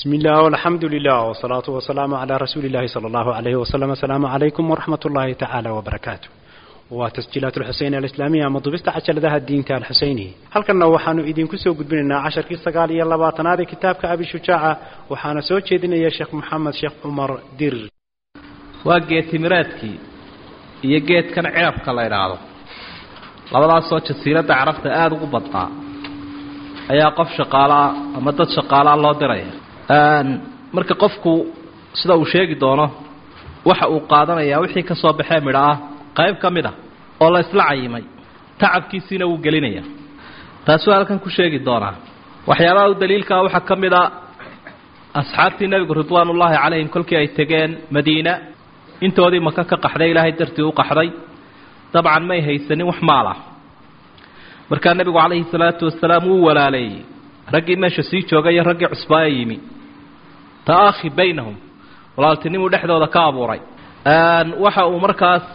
بسم الله والحمد لله والصلاة والسلام على رسول الله صلى الله عليه وسلم السلام عليكم ورحمة الله تعالى وبركاته وتسجيلات الحسين الإسلامية مضبست عشر ذا الدين تال الحسيني هل كنا وحانو إذن كسو قد بننا عشر كي سقالي يلا باتنادي كتابك أبي شجاعة وحانا سو جيدنا يا شيخ محمد شيخ عمر دير waa geed timireedkii iyo geedkan ceebka la idhaahdo labadaasoo jasiiradda carabta aada ugu badnaa ayaa qof shaqaalaa ama dad shaqaalaa loo diraya marka qofku sida uu sheegi doono waxa uu qaadanayaa wixii ka soo baxee midho ah qayb ka mid a oo la isla cayimay tacabkiisiina wuu gelinaya taasuu halkan ku sheegi doonaa waxyaabaha u daliilkaa waxaa ka mid a asxaabtii nebigu ridwaanullaahi calayhim kolkii ay tegeen madiina intoodii maka ka qaxday ilaahay dartii u qaxday dabcan may haysanin wax maal ah markaa nebigu calayhi salaatu wasalaam wuu walaaleeyey raggii meesha sii joogay iyo raggii cusbaaya yimi ta'aakhi baynahum walaaltinimuu dhexdooda ka abuuray waxa uu markaas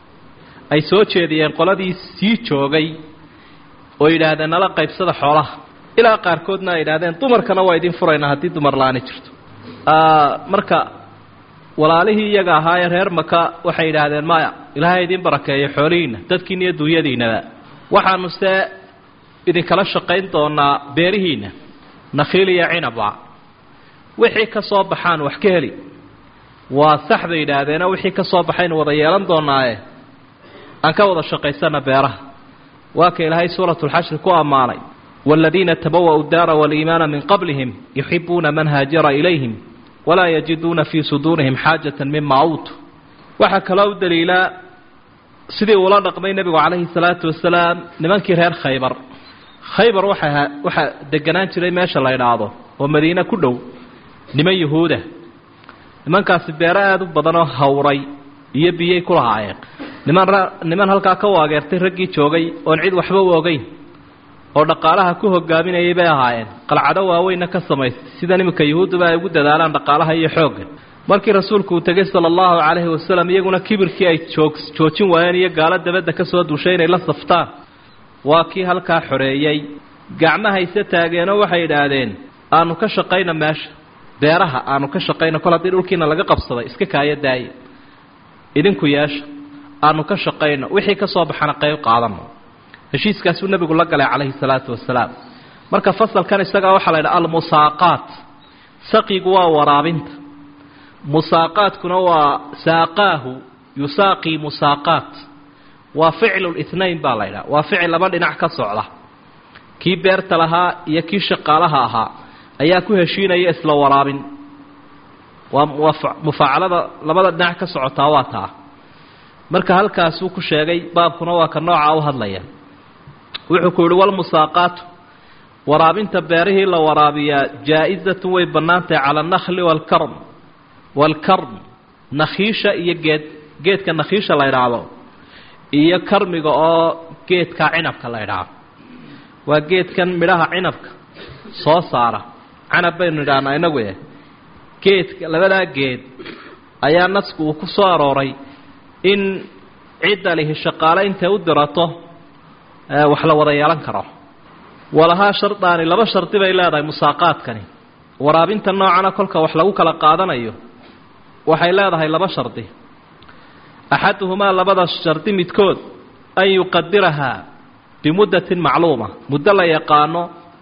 ay soo jeediyeen qoladii sii joogay oo yidhaahdeen nala qaybsada xoolaha ilaa qaarkoodna ay yidhahdeen dumarkana waa idin furaynaa haddii dumar la-aani jirto marka walaalihii iyaga ahaayee reer maka waxay yidhaahdeen maya ilaahay idin barakeeyo xoolihiinna dadkiina iyo duunyadiinaba waxaanu se idinkala shaqayn doonaa beerihiinna nakhiil iyo cinaba wixii ka soo baxaan wax ka heli waa sax bay yidhaahdeenoo wixii ka soo baxaynu wada yeelan doonaaye aan ka wada shaqaysana beeraha waa ka ilaahay suuratulxashri ku ammaanay waaladiina tabawa'u daara waaliimaana min qablihim yuxibuuna man haajara ilayhim walaa yajiduuna fii suduurihim xaajatan mima uutu waxaa kaloo u daliilaa sidii uula dhaqmay nebigu calayhi salaatu wasalaam nimankii reer khaybar khaybar waxa waxaa deganaan jiray meesha la idhaahdo oo madiine ku dhow niman yuhuuda nimankaasi beero aada u badanoo hawray iyo biyay ku lahaayeen niman niman halkaa ka waageertay raggii joogay oon cid waxba u ogeyn oo dhaqaalaha ku hogaaminayay bay ahaayeen qalcado waaweynna ka samaystay sida iminka yuhuudduba ay ugu dadaalaan dhaqaalaha iyo xoogga markii rasuulku uu tegey sala allahu calayhi wasalam iyaguna kibirkii ay joog joojin waayeen iyo gaalo dabadda ka soo duushay inay la saftaan waa kii halkaa xoreeyey gacmahayse taageenoo waxay idhaahdeen aanu ka shaqayna meesha beeraha aanu ka shaqayna kol haddii dhulkiina laga qabsaday iska kaayo daaya idinku yeesha aanu ka shaqayno wixii ka soo baxana qayb qaadano heshiiskaasuu nebigu la galay calayhi salaatu wasalaam marka fasalkan isagaa waxaa la ydhaha almusaaqaat saqigu waa waraabinta musaaqaadkuna waa saaqaahu yusaaqii musaaqaat waa ficlu lithnayn baa la ydhaha waa ficil laba dhinac ka socda kii beerta lahaa iyo kii shaqaalaha ahaa ayaa ku heshiinaya isla waraabin waa mufaacalada labada dhinac ka socotaa waa taa marka halkaasuu ku sheegay baabkuna waa ka nooca u hadlaya wuxuu ku yihi walmusaaqaatu waraabinta beerihii la waraabiyaa jaa-izatun way bannaantahay cala annakhli waalkarm waalkarm nakhiisha iyo geed geedka nakhiisha la ydhaahdo iyo karmiga oo geedka cinabka la ydhaahdo waa geedkan midhaha cinabka soo saara canab baynu idhahnaa inagu eh geedka labadaa geed ayaa nasku uu ku soo arooray in cidda lihi shaqaale intay u dirato wax la wada yeelan karo walahaa shardaani laba shardi bay leedahay musaaqaadkani waraabinta noocana kolka wax lagu kala qaadanayo waxay leedahay laba shardi axaduhumaa labada shardi midkood an yuqadirahaa bimuddatin macluuma muddo la yaqaano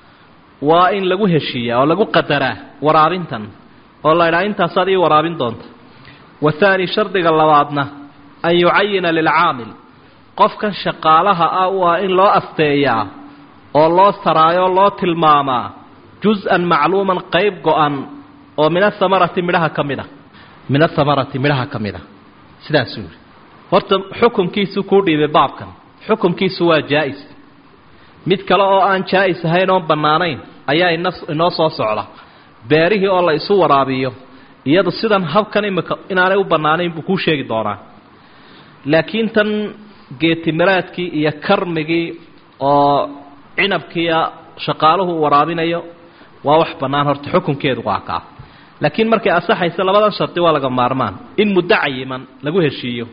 waa in lagu heshiiyaa oo lagu qadaraa waraabintan oo la ydhaha intaasaad ii waraabin doonta wathaani shardiga labaadna an yucayina lilcaamil qofkan shaqaalaha ah u ah in loo asteeyaa oo loo saraayo loo tilmaamaa jus-an macluuman qayb go-an oo min athamarati midhaha ka mid a min athamarati midhaha ka mid a sidaasuu yihi horta xukumkiisu kuu dhiibay baabkan xukumkiisu waa jaa-is mid kale oo aan jaa-is ahayn oon bannaanayn ayaa ina inoo soo socda beerihii oo la isu waraabiyo iyadu sidan habkan imika inaanay u bannaanayn buu kuu sheegi doonaa laakiin tan geetimiraadkii iyo karmigii oo cinabkiiya shaqaaluhu u waraabinayo waa wax bannaan horta xukunkeedu waa kaa laakiin markay asaxaysa labadan shardi waa laga maarmaan in muddo cayiman lagu heshiiyo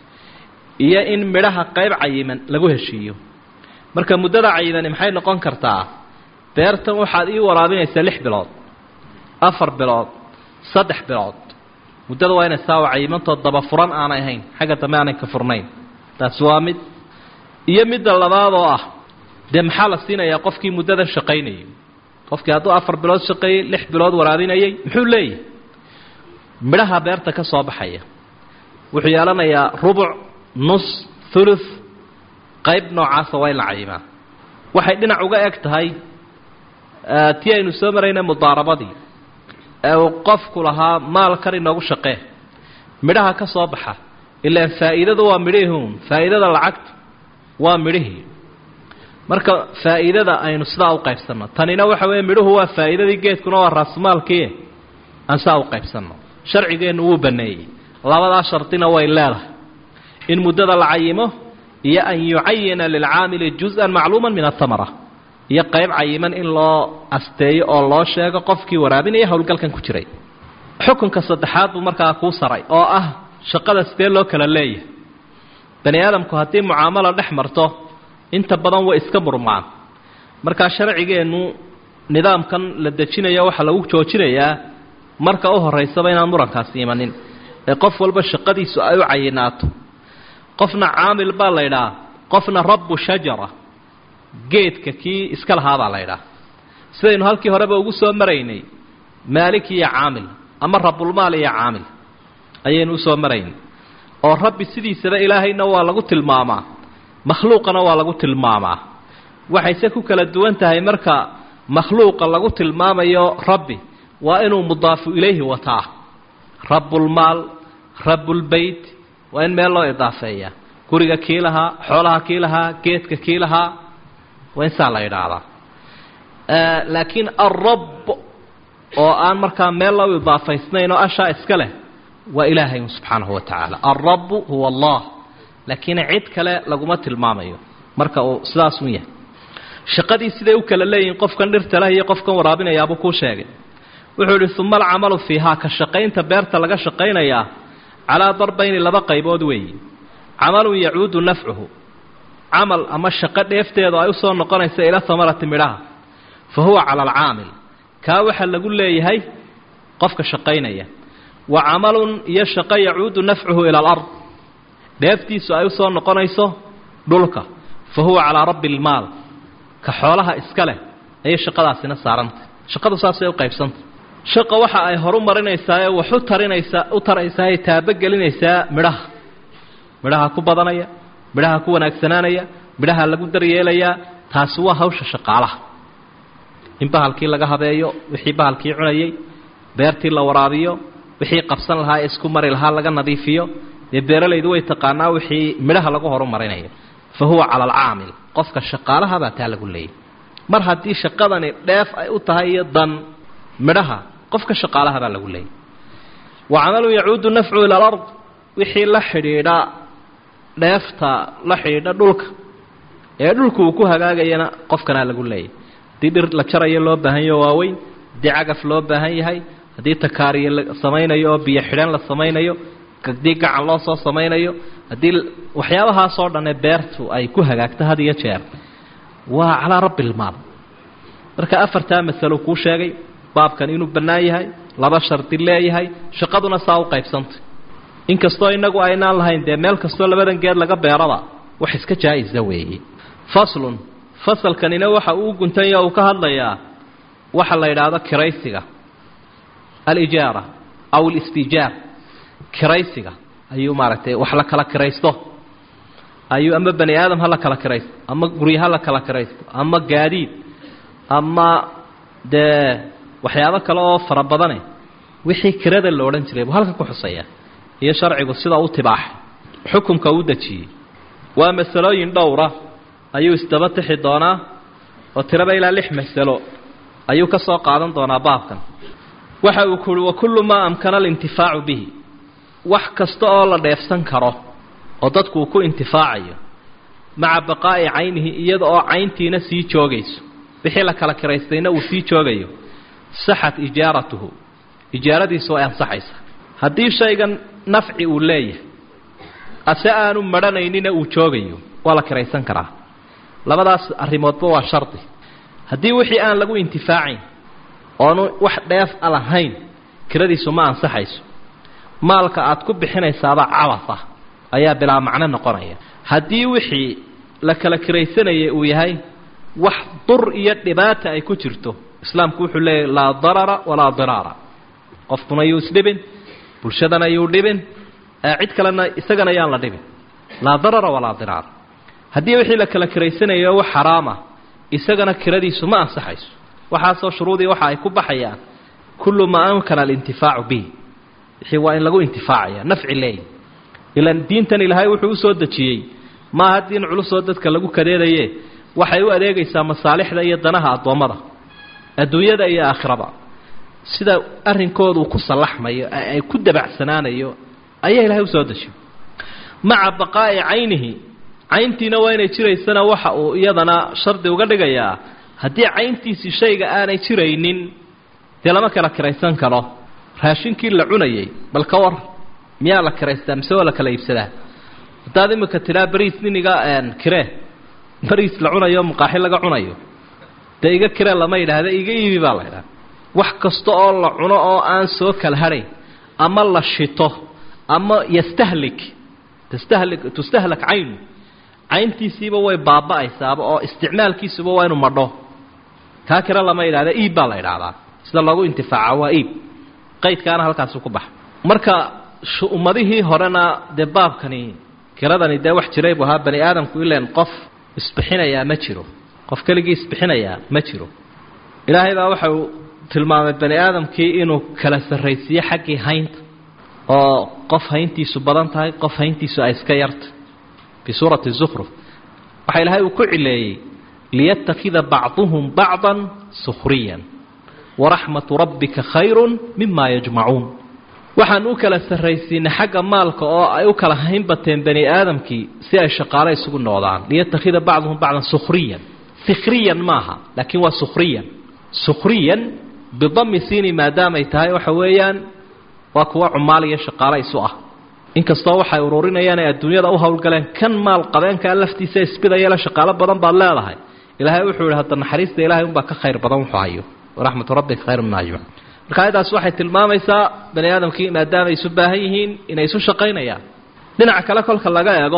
iyo in midhaha qayb cayiman lagu heshiiyo marka muddada cayimani maxay noqon kartaa beertan waxaad ii waraabinaysaa lix bilood afar bilood saddex bilood muddada waa inay saawa cayimantoo daba furan aanay ahayn xagga dambe aanay ka furnayn taasi waa mid iyo midda labaad oo ah dee maxaa la siinayaa qofkii muddadan shaqaynayay qofkii hadduu afar bilood shaqeeyey lix bilood waraabinayay muxuu leeyahay midhaha beerta ka soo baxaya wuxuu yeelanayaa rubuc nus thuluth qayb noocaasa waa in la cayimaa waxay dhinac uga eg tahay tii aynu soo marayna mudaarabadii ee uu qofku lahaa maalkan inoogu shaqee midhaha ka soo baxa ilaan faa'iidadu waa midhihiun faa'iidada lacagta waa midhihii marka faa'iidada aynu sidaa u qaybsanno tanina waxa weeye midhuhu waa faa'iidadii geedkuna waa raasmaalkii aan sidaa u qaybsanno sharcigeennu wuu banneeyey labadaa shardina way leedahay in muddada la cayimo iyo an yucayina lilcaamili juz-an macluuma min atamara iyo qayb cayiman in loo asteeyo oo loo sheego qofkii waraabinaya howlgalkan ku jiray xukunka saddexaad buu markaa kuu saray oo ah shaqada sidee loo kala leeyahay bani aadamku haddii mucaamalo dhex marto inta badan way iska murmaan markaa sharcigeennu nidaamkan la dejinayo waxaa lagu joojinayaa marka u horaysaba inaan murankaasi imanin ee qof walba shaqadiisu ay u cayinaato qofna caamil baa la ydhaha qofna rabbu shajara geedka kii iska lahaabaa la ydhaha sidaynu halkii horeba ugu soo maraynay maalik iyo caamil ama rabulmaal iyo caamil ayaynu usoo maraynay oo rabbi sidiisaba ilaahayna waa lagu tilmaamaa makhluuqana waa lagu tilmaamaa waxayse ku kala duwan tahay marka makhluuqa lagu tilmaamayo rabbi waa inuu mudaafu ilayhi wataa rabbulmaal rabbulbeyt waa in meel loo idaafeeyaa guriga kii lahaa xoolaha kii lahaa geedka kii lahaa waa in saa la idhaahdaa laakiin alrabb oo aan markaa meel loo idaafaysnayn oo ashaa iska leh waa ilaahay subxaanahu wa tacaala alrabbu huwa allah laakiin cid kale laguma tilmaamayo marka uu sidaasun yahay shaqadii siday u kala leeyihiin qofkan dhirta leh iyo qofkan waraabinayaabuu kuu sheegay wuxuu idhi uma alcamalu fiihaa ka shaqaynta beerta laga shaqaynayaa calaa darbayni laba qaybood weeyi camalun yacuudu nafcuhu camal ama shaqo dheefteedu ay usoo noqonaysa ila hamarati midhaha fa huwa cala alcaamil kaa waxaa lagu leeyahay qofka shaqaynaya wa camalun iyo shaqo yacuudu nafcuhu ila alard dheeftiisu ay usoo noqonayso dhulka fa huwa calaa rabbi ilmaal ka xoolaha iska leh ayay shaqadaasina saarantay shaqadu saasay u qaybsantay shaqa waxa ay horu marinaysaa ee wax u tarinaysaa u taraysaa ay taabogelinaysaa midhaha midhaha ku badanaya midhaha ku wanaagsanaanaya midhaha lagu daryeelayaa taasi waa hawsha shaqaalaha in bahalkii laga habeeyo wixii bahalkii cunayay beertii la waraabiyo wixii qabsan lahaa ee isku mari lahaa laga nadiifiyo dee beeralaydu way taqaanaa wixii midhaha lagu horumarinayo fa huwa cala alcaamil qofka shaqaalaha baa taa lagu leeyay mar haddii shaqadani dheef ay u tahay iyo dan midhaha qofka shaqaalaha baa lagu leeyay wa camalun yacuudu nafcu ila alard wixii la xidhiidha dheefta la xidhiidha dhulka ee dhulku uu ku hagaagayana qofkanaa lagu leeyay haddii dhir la jarayo loo baahan yaho waaweyn haddii cagaf loo baahan yahay haddii takaariye la samaynayo oo biyo xidhan la samaynayo haddii gacan loo soo samaynayo haddii waxyaabahaasoo dhanee beertu ay ku hagaagto had iyo jeer waa calaa rabbi ilmaal marka afartaa masalo kuu sheegay baabkan inuu bannaan yahay laba shardi leeyahay shaqaduna saa u qaybsantay inkastoo innagu aynaan lahayn dee meel kastoo labadan geed laga beeraba wax iska jaa-isa weeye faslun fasalkanina waxa uu guntanya uu ka hadlayaa waxa la yidhaahdo kiraysiga alijaara aw alistijaar kiraysiga ayuu maaragtay wax la kala kiraysto ayuu ama bani aadam ha la kala kiraysto ama gurya ha la kala kiraysto ama gaadiid ama dee waxyaabo kale oo fara badane wixii kirada la odhan jiray buu halkan ku xuseeyaa iyo sharcigu sida u tibaaxay xukunka u dejiyey waa masalooyin dhowra ayuu isdaba tixi doonaa oo tiraba ilaa lix masalo ayuu ka soo qaadan doonaa baabkan waxa uu kuhi wa kullu maa amkana alintifaacu bihi wax kasta oo la dheefsan karo oo dadku uu ku intifaacayo maca baqaa'i caynihi iyada oo cayntiina sii joogayso wixii la kala kiraystayna uu sii joogayo saxat ijaaratuhu ijaaradiisu way ansaxaysaa haddii shaygan nafci uu leeyahay ase aanu madhanaynina uu joogayo waa la kiraysan karaa labadaas arrimoodba waa shardi haddii wixii aan lagu intifaacayn oonu wax dheef a lahayn kiradiisu ma ansaxayso maalka aad ku bixinaysaaba cabasa ayaa bilaa macno noqonaya haddii wixii la kala kiraysanayay uu yahay wax dur iyo dhibaata ay ku jirto islaamku wuxuu leeyahy laa darara walaa diraara qofkuna yuu isdhibin bulshadana yuu dhibin cid kalena isagana yaan la dhibin laa darara walaa diraara haddii wixii la kala kiraysanayo wax xaraama isagana kiradiisu ma ansaxayso waxaasoo shuruudii waxa ay ku baxayaan kullu maa amkana alintifaacu bihi wixii waa in lagu intifaacaya nafci leeyi ilaan diintan ilaahay wuxuu usoo dejiyey maaha diin culusoo dadka lagu kadeedaye waxay u adeegaysaa masaalixda iyo danaha addoommada adduunyada iyo aakhiraba sida arrinkoodu ku sallaxmayo ay ku dabacsanaanayo ayaa ilaahay usoo dejiyo maca baqaa'i caynihi cayntiina waa inay jiraysana waxa uu iyadana shardi uga dhigayaa haddii cayntiisii shayga aanay jiraynin dee lama kala kiraysan karo raashinkii la cunayay bal ka war miyaa la kiraystaa mise waa la kala iibsadaa haddaad imika tiraa bariis niniga kiree bariis la cunayo maqaaxi laga cunayo dee iga kiree lama yidhaahda iga iibi baa la ydhaha wax kasta oo la cuno oo aan soo kala hadhayn ama la shito ama yastahlik tastahlik tustahlak caynu cayntiisiiba way baaba'aysaaba oo isticmaalkiisuba waa inu madho kaa kira lama yidhahda iib baa la yidhaahdaa sida loogu intifaaca waa iib qaydkaana halkaasu ku baxa marka ummadihii horena dee baabkani kiradani dee wax jiray buu ahaa bani aadamku ileen qof isbixinayaa ma jiro qof keligii isbixinayaa ma jiro ilaahay baa waxau tilmaamay bani aadamkii inuu kala sarraysiiyo xaggii haynta oo qof hayntiisu badan tahay qof hayntiisu ay iska yarta fii suurati zukhruf waxaa ilaahay uu ku cileeyey liyatakida bacduhum bacdan sukhriyan waraxmatu rabbika khayrun mima yajmacuun waxaan u kala sarraysiinay xagga maalka oo ay u kala hayn bateen bani aadamkii si ay shaqaale isugu noqdaan liyatakida bacduhum bacdan sukhriyan fikriyan maaha laakiin waa sukhriyan sukhriyan bidami siini maadaamay tahay waxa weeyaan waa kuwa cumaal iyo shaqaale isu ah inkastoo waxay ururinayaan ay adduunyada u howlgaleen kan maal qabeenkaa laftiisa isbidayala shaqaalo badan baad leedahay ilaahay wuxuu yihi hadda naxariista ilahay unbaa ka khayr badan wuxuu hayo waraxmatu rabbika khayr mima yajmacuun marka ayadaas waxay tilmaamaysaa bani aadamkii maadaamay isu baahan yihiin inay isu shaqaynayaan dhinaca kale kolka laga eego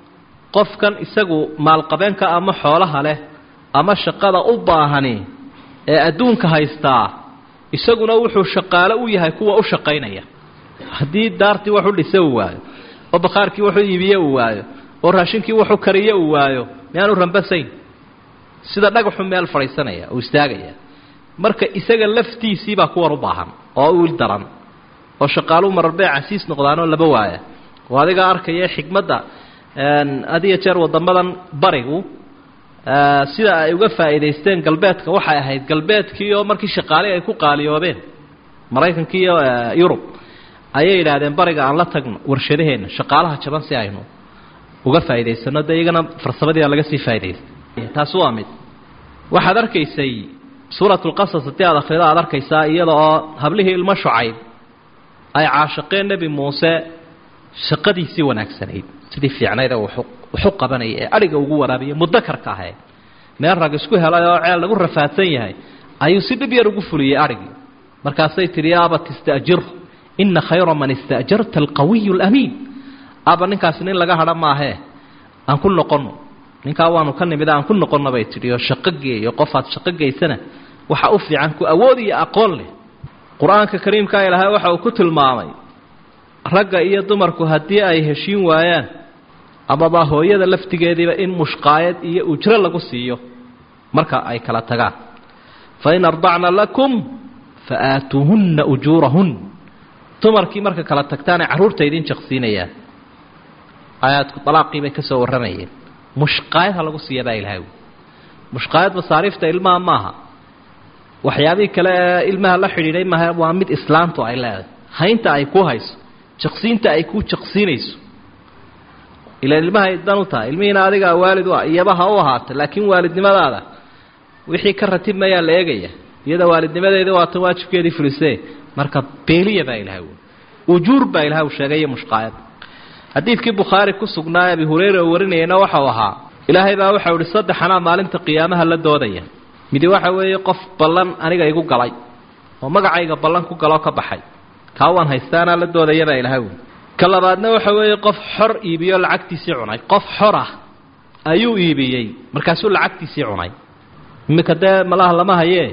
qofkan isagu maalqabeenka ama xoolaha leh ama shaqada u baahani ee adduunka haystaa isaguna wuxuu shaqaalo u yahay kuwa u shaqaynaya haddii daartii wax u dhise uu waayo oo bakhaarkii waxu iibiye uu waayo oo raashinkii waxu kariye uu waayo miyaanu rambasayn sida dhagaxu meel fadhiisanaya uu istaagaya marka isaga laftiisiibaa kuwan u baahan oo u il daran oo shaqaaluu mararbee casiis noqdaanoo laba waaya oo adigaa arkaya xikmadda adiyo jeer wadamadan barigu sida ay uga faa'iidaysteen galbeedka waxay ahayd galbeedkii oo markii shaqaale ay ku qaaliyoobeen maraykanka iyo yurub ayay yidhaahdeen bariga aan la tagno warshadaheenna shaqaalaha jaban si aynu uga faa'idaysano dee iyagana farsamadiia laga sii faa'idaystay taasi waa mid waxaad arkaysay suuratu lqasas haddii aad akhrido aad arkaysaa iyada oo hablihii ilmo shucayb ay caashaqeen nebi muuse shaqadiisii wanaagsanayd sidii fiicnayd ee waxu qabanaya ee adhiga ugu waraabiya mudakarka ahee meel rag isku helay oo ceel lagu rafaadsan yahay ayuu si dhib yar ugu fuliyey adhigii markaasay tidhi aabat ista'jir ina khayra man ista'jarta alqawiyu alamiin aba ninkaasi nin laga hadha maahee aan ku noqonno ninkaa waanu ka nimid aan ku noqonno bay tidhi oo shaqo geeyo qofaad shaqo geysana waxa u fiican ku awood iyo aqoon leh qur-aanka kariimkaa ilaahay waxa uu ku tilmaamay ragga iyo dumarku haddii ay heshiin waayaan amaba hooyada laftigeediiba in mushqaayad iyo ujro lagu siiyo marka ay kala tagaan fain ardacna lakum fa aatuuhunna ujuurahun dumarkii marka kala tagtaanay carruurta idin jaqsiinayaan aayaadku dalaaqii bay ka soo warramayeen mushqaayad ha lagu siiya baa ilahay mushqaayad masaariifta ilmaha maaha waxyaabihii kale ee ilmaha la xidhiidhay maaha waa mid islaamtu ay leedahay haynta ay ku hayso jaqsiinta ay ku jaqsiinayso ilaan ilmahay dan u tahay ilmihiina adigaa waalid u ah iyaba ha u ahaata laakiin waalidnimadaada wixii ka ratib mayaa la eegaya iyada waalidnimadeeda waatan waajibkeedii fulisee marka beeliya baa ilahay ujuur baa ilahay uu sheegay iyo mushqaayad xadiidkii bukhaari ku sugnaa abi hureyra oo warinayana waxau ahaa ilaahay baa waxau ihi saddexanaa maalinta qiyaamaha la doodaya midi waxa weeye qof ballan aniga igu galay oo magacayga ballan ku galoo ka baxay kaa waan haystaanaa la doodayabaa ilaha wy ka labaadna waxa weeye qof xor iibiyo lacagtiisii cunay qof xor ah ayuu iibiyey markaasuu lacagtiisii cunay iminka dee malaha lama hayee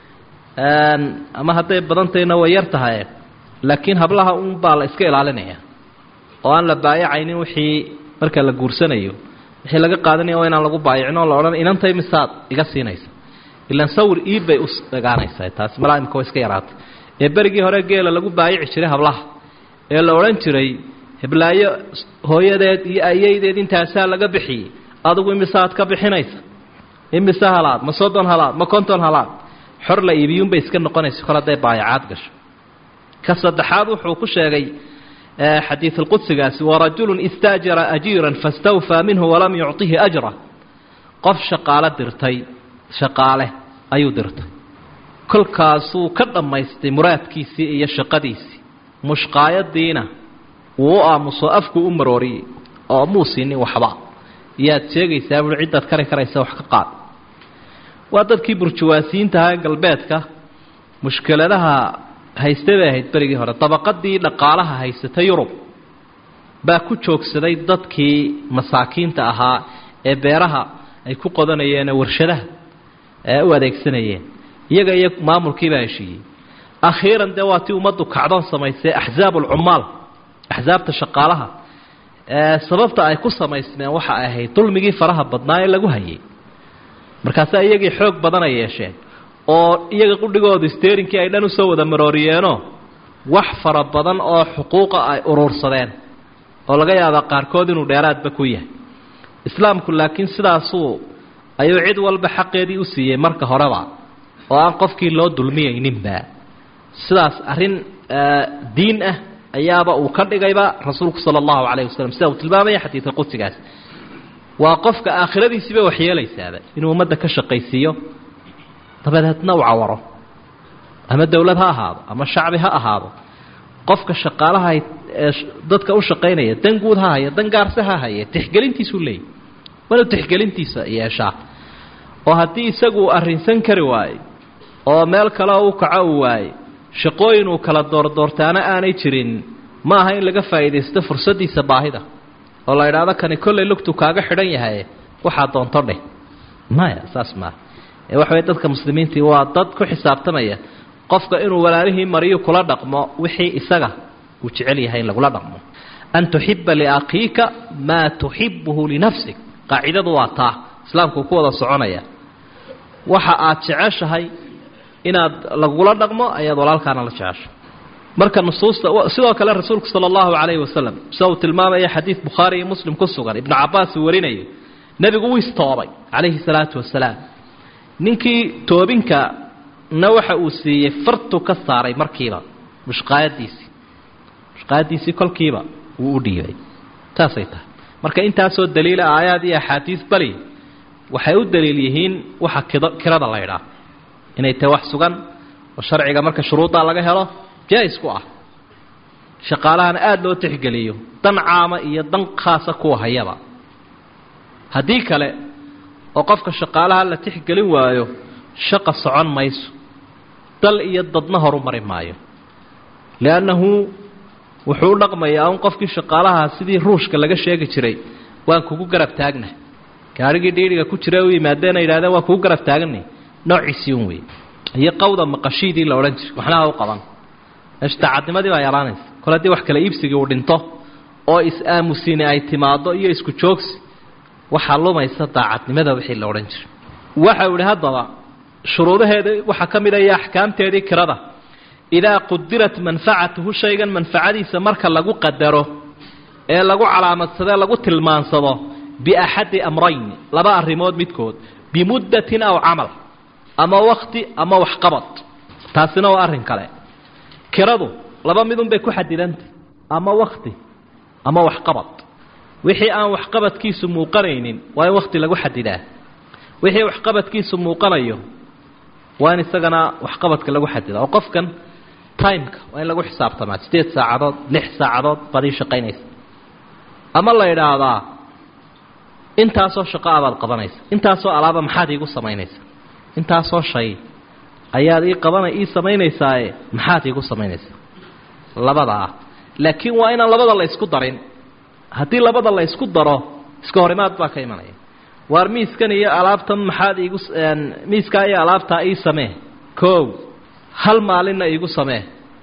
ama hadday badantayna way yar tahay laakiin hablaha un baa la iska ilaalinaya oo aan la baayacaynin wixii marka la guursanayo wixii laga qaadanaya waa inaan lagu baayicin oo la odhan inantay misaad iga siinaysa ilaan sawir iib bay u egaanaysaa taasi malaa imika way iska yaraatay ee berigii hore geela lagu baayici jiray hablaha ee la odhan jiray heblaayo hooyadeed iyo ayaydeed intaasaa laga bixiyey adigu imisaad ka bixinaysa imise halaad ma soddon halaad ma konton halaad xor la iibiyuunbay iska noqonaysa kol hadday baayacaad gasho ka saddexaad wuxuu ku sheegay xadiid alqudsigaasi warajulun istaajara ajiiran fastawfaa minhu walam yucطihi ajra qof shaqaalo dirtay shaqaale ayuu dirtay kolkaasuu ka dhammaystay muraadkiisii iyo shaqadiisii mushqaayadiina wuu u aamuso afku u marooriyey oo muu siinin waxba yaad sheegaysaa buui ciddaad kari karaysa wax ka qaad waa dadkii burjuwaasiyiintaha galbeedka mushkiladaha haysta bay ahayd berigii hore dabaqadii dhaqaalaha haysata yurub baa ku joogsaday dadkii masaakiinta ahaa ee beeraha ay ku qodanayeen warshadaha ee u adeegsanayeen iyaga iyo maamulkiibaa heshiiyey akhiiran dee waa tii ummaddu kacdoon samaysay axzaab ulcummaal axsaabta shaqaalaha sababta ay ku samaysmeen waxa ay ahayd dulmigii faraha badnaa ee lagu hayay markaasaa iyagii xoog badan ay yeesheen oo iyaga qudhigoodu steerinkii ay dhan usoo wada marooriyeenoo wax fara badan oo xuquuqa ay uruursadeen oo laga yaabaa qaarkood inuu dheeraadba ku yahay islaamku laakiin sidaasuu ayuu cid walba xaqeedii u siiyey marka horeba oo aan qofkii loo dulmiyayninba sidaas arrin diin ah ayaaba uu ka dhigayba rasuulku sala allahu calayhi wasalam sida uu tilmaamaya xadiidka qudsigaas waa qofka aakhiradiisiiba waxyeelaysaaba inuu ummadda ka shaqaysiiyo dabadeedna uu cawaro ama dowlad ha ahaado ama shacbi ha ahaado qofka shaqaalaha ee dadka u shaqaynaya dan guud ha haya dan gaarse ha haye tixgelintiisuu leeyay waa inuu tixgelintiisa yeeshaa oo haddii isagu arrinsan kari waayo oo meel kale u kaco uu waaye shaqooyin uu kala doordoortaana aanay jirin ma aha in laga faa'iidaysto fursaddiisa baahida oo la idhaahdo kani kollay lugtu kaaga xidhan yahay waxaa doonto dheh maya saas maaha ee waxa weye dadka muslimiintii waa dad ku xisaabtamaya qofka inuu walaalihii mariyu kula dhaqmo wixii isaga uu jecel yahay in lagula dhaqmo an tuxiba liakhiika maa tuxibuhu linafsik qaacidadu waa taa islaamku ku wada soconaya waxa aad jeceshahay inaad lagula dhaqmo ayaad walaalkaana la jecesho marka nusuusta sidoo kale rasuulku sala allahu calayhi wasalam sida uu tilmaamaya xadiid bukhaari iyo muslim ku sugan ibnu cabaas uu warinayo nebigu wuu istoobay calayhi salaatu wasalaam ninkii toobinka na waxa uu siiyey fartu ka saaray markiiba mushqaayadiisii mushqaayadiisii kolkiiba wuu u dhiibay saasay tahay marka intaasoo daliila aayaad iyo axaadiis bali waxay u daliil yihiin waxa kid kirada la ydhaah inay tahay wax sugan oo sharciga marka shuruuddaa laga helo jaa-is ku ah shaqaalahana aada loo tixgeliyo dan caama iyo dan khaasa kuwa hayaba haddii kale oo qofka shaqaalaha la tixgelin waayo shaqa socon mayso dal iyo dadna horu mari maayo liannahu wuxuu u dhaqmayaa un qofkii shaqaalaha sidii ruushka laga sheegi jiray waan kugu garab taagna gaarhigii dhiidhiga ku jira u yimaadeen ay yidhahdeen waan kugu garab taaganay noociisii un wey iyo qawda maqashiidii la odhan jiray waxnaha u qaban meesha daacadnimadii baa yaraanaysa kole haddii wax kale iibsigii uu dhinto oo is-aamusini ay timaaddo iyo isku joogsi waxaa lumaysa daacadnimada wixii la odhan jiray waxa uu idhi haddaba shuruudaheeda waxaa ka mid a iyo axkaamteedii kirada idaa qudirat manfacatuhu shaygan manfacadiisa marka lagu qadaro ee lagu calaamadsadee lagu tilmaansado biaxadi amrayn laba arrimood midkood bimuddatin aw camal ama wakti ama waxqabad taasina waa arrin kale kiradu laba midun bay ku xadidantay ama wakti ama waxqabad wixii aan waxqabadkiisu muuqanaynin waa in wakti lagu xadidaa wixii waxqabadkiisu muuqanayo waa in isagana waxqabadka lagu xadidaa oo qofkan timeka waa in lagu xisaabtamaa sideed saacadood lix saacadood baad ii shaqaynaysa ama la idhaahdaa intaasoo shaqo abaad qabanaysa intaasoo alaaba maxaad iigu samaynaysa intaasoo shay ayaad ii qabana ii samaynaysaaye maxaad iigu samaynaysaa labadaa laakiin waa inaan labada la ysku darin haddii labada la ysku daro iska horimaad baa ka imanaya waar miiskan iyo alaabtan maxaad iigu miiskaa iyo alaabtaa ii samee koow hal maalinna iigu samee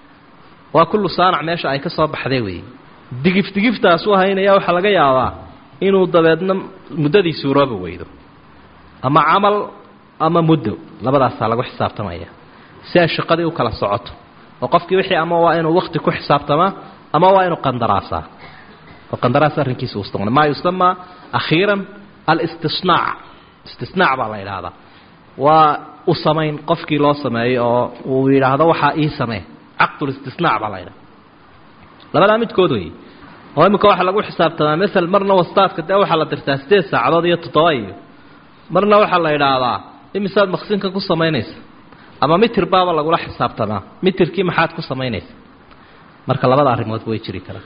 waa kullu saanac meesha ay ka soo baxday weeye digif digiftaas u haynaya waxaa laga yaabaa inuu dabeedna muddadii suurooba weydo ama camal ama muddo labadaasaa lagu xisaabtamaya si ay shaqadii u kala socoto oo qofkii wixii ama waa inuu wakti ku xisaabtamaa ama waa inuu qandaraasaa oo qandaraas arrinkiisa usta maa yusamaa akhiiran alistisnaac istisnaac baa la yidhaahdaa waa u samayn qofkii loo sameeyo oo uu yidhaahdo waxaa ii samee caqdulistisnaac baa la yidhahda labadaa midkood wey oo imika waxaa lagu xisaabtamaa masel marna wastaadka dee waxaa la dirtaa sideed saacadood iyo toddoba iyo marna waxaa la idhaahdaa imisaad maqsinka ku samaynaysa ama mitir baaba lagula xisaabtamaa mitirkii maxaad ku samaynaysa marka labada arrimoodba way jiri karaan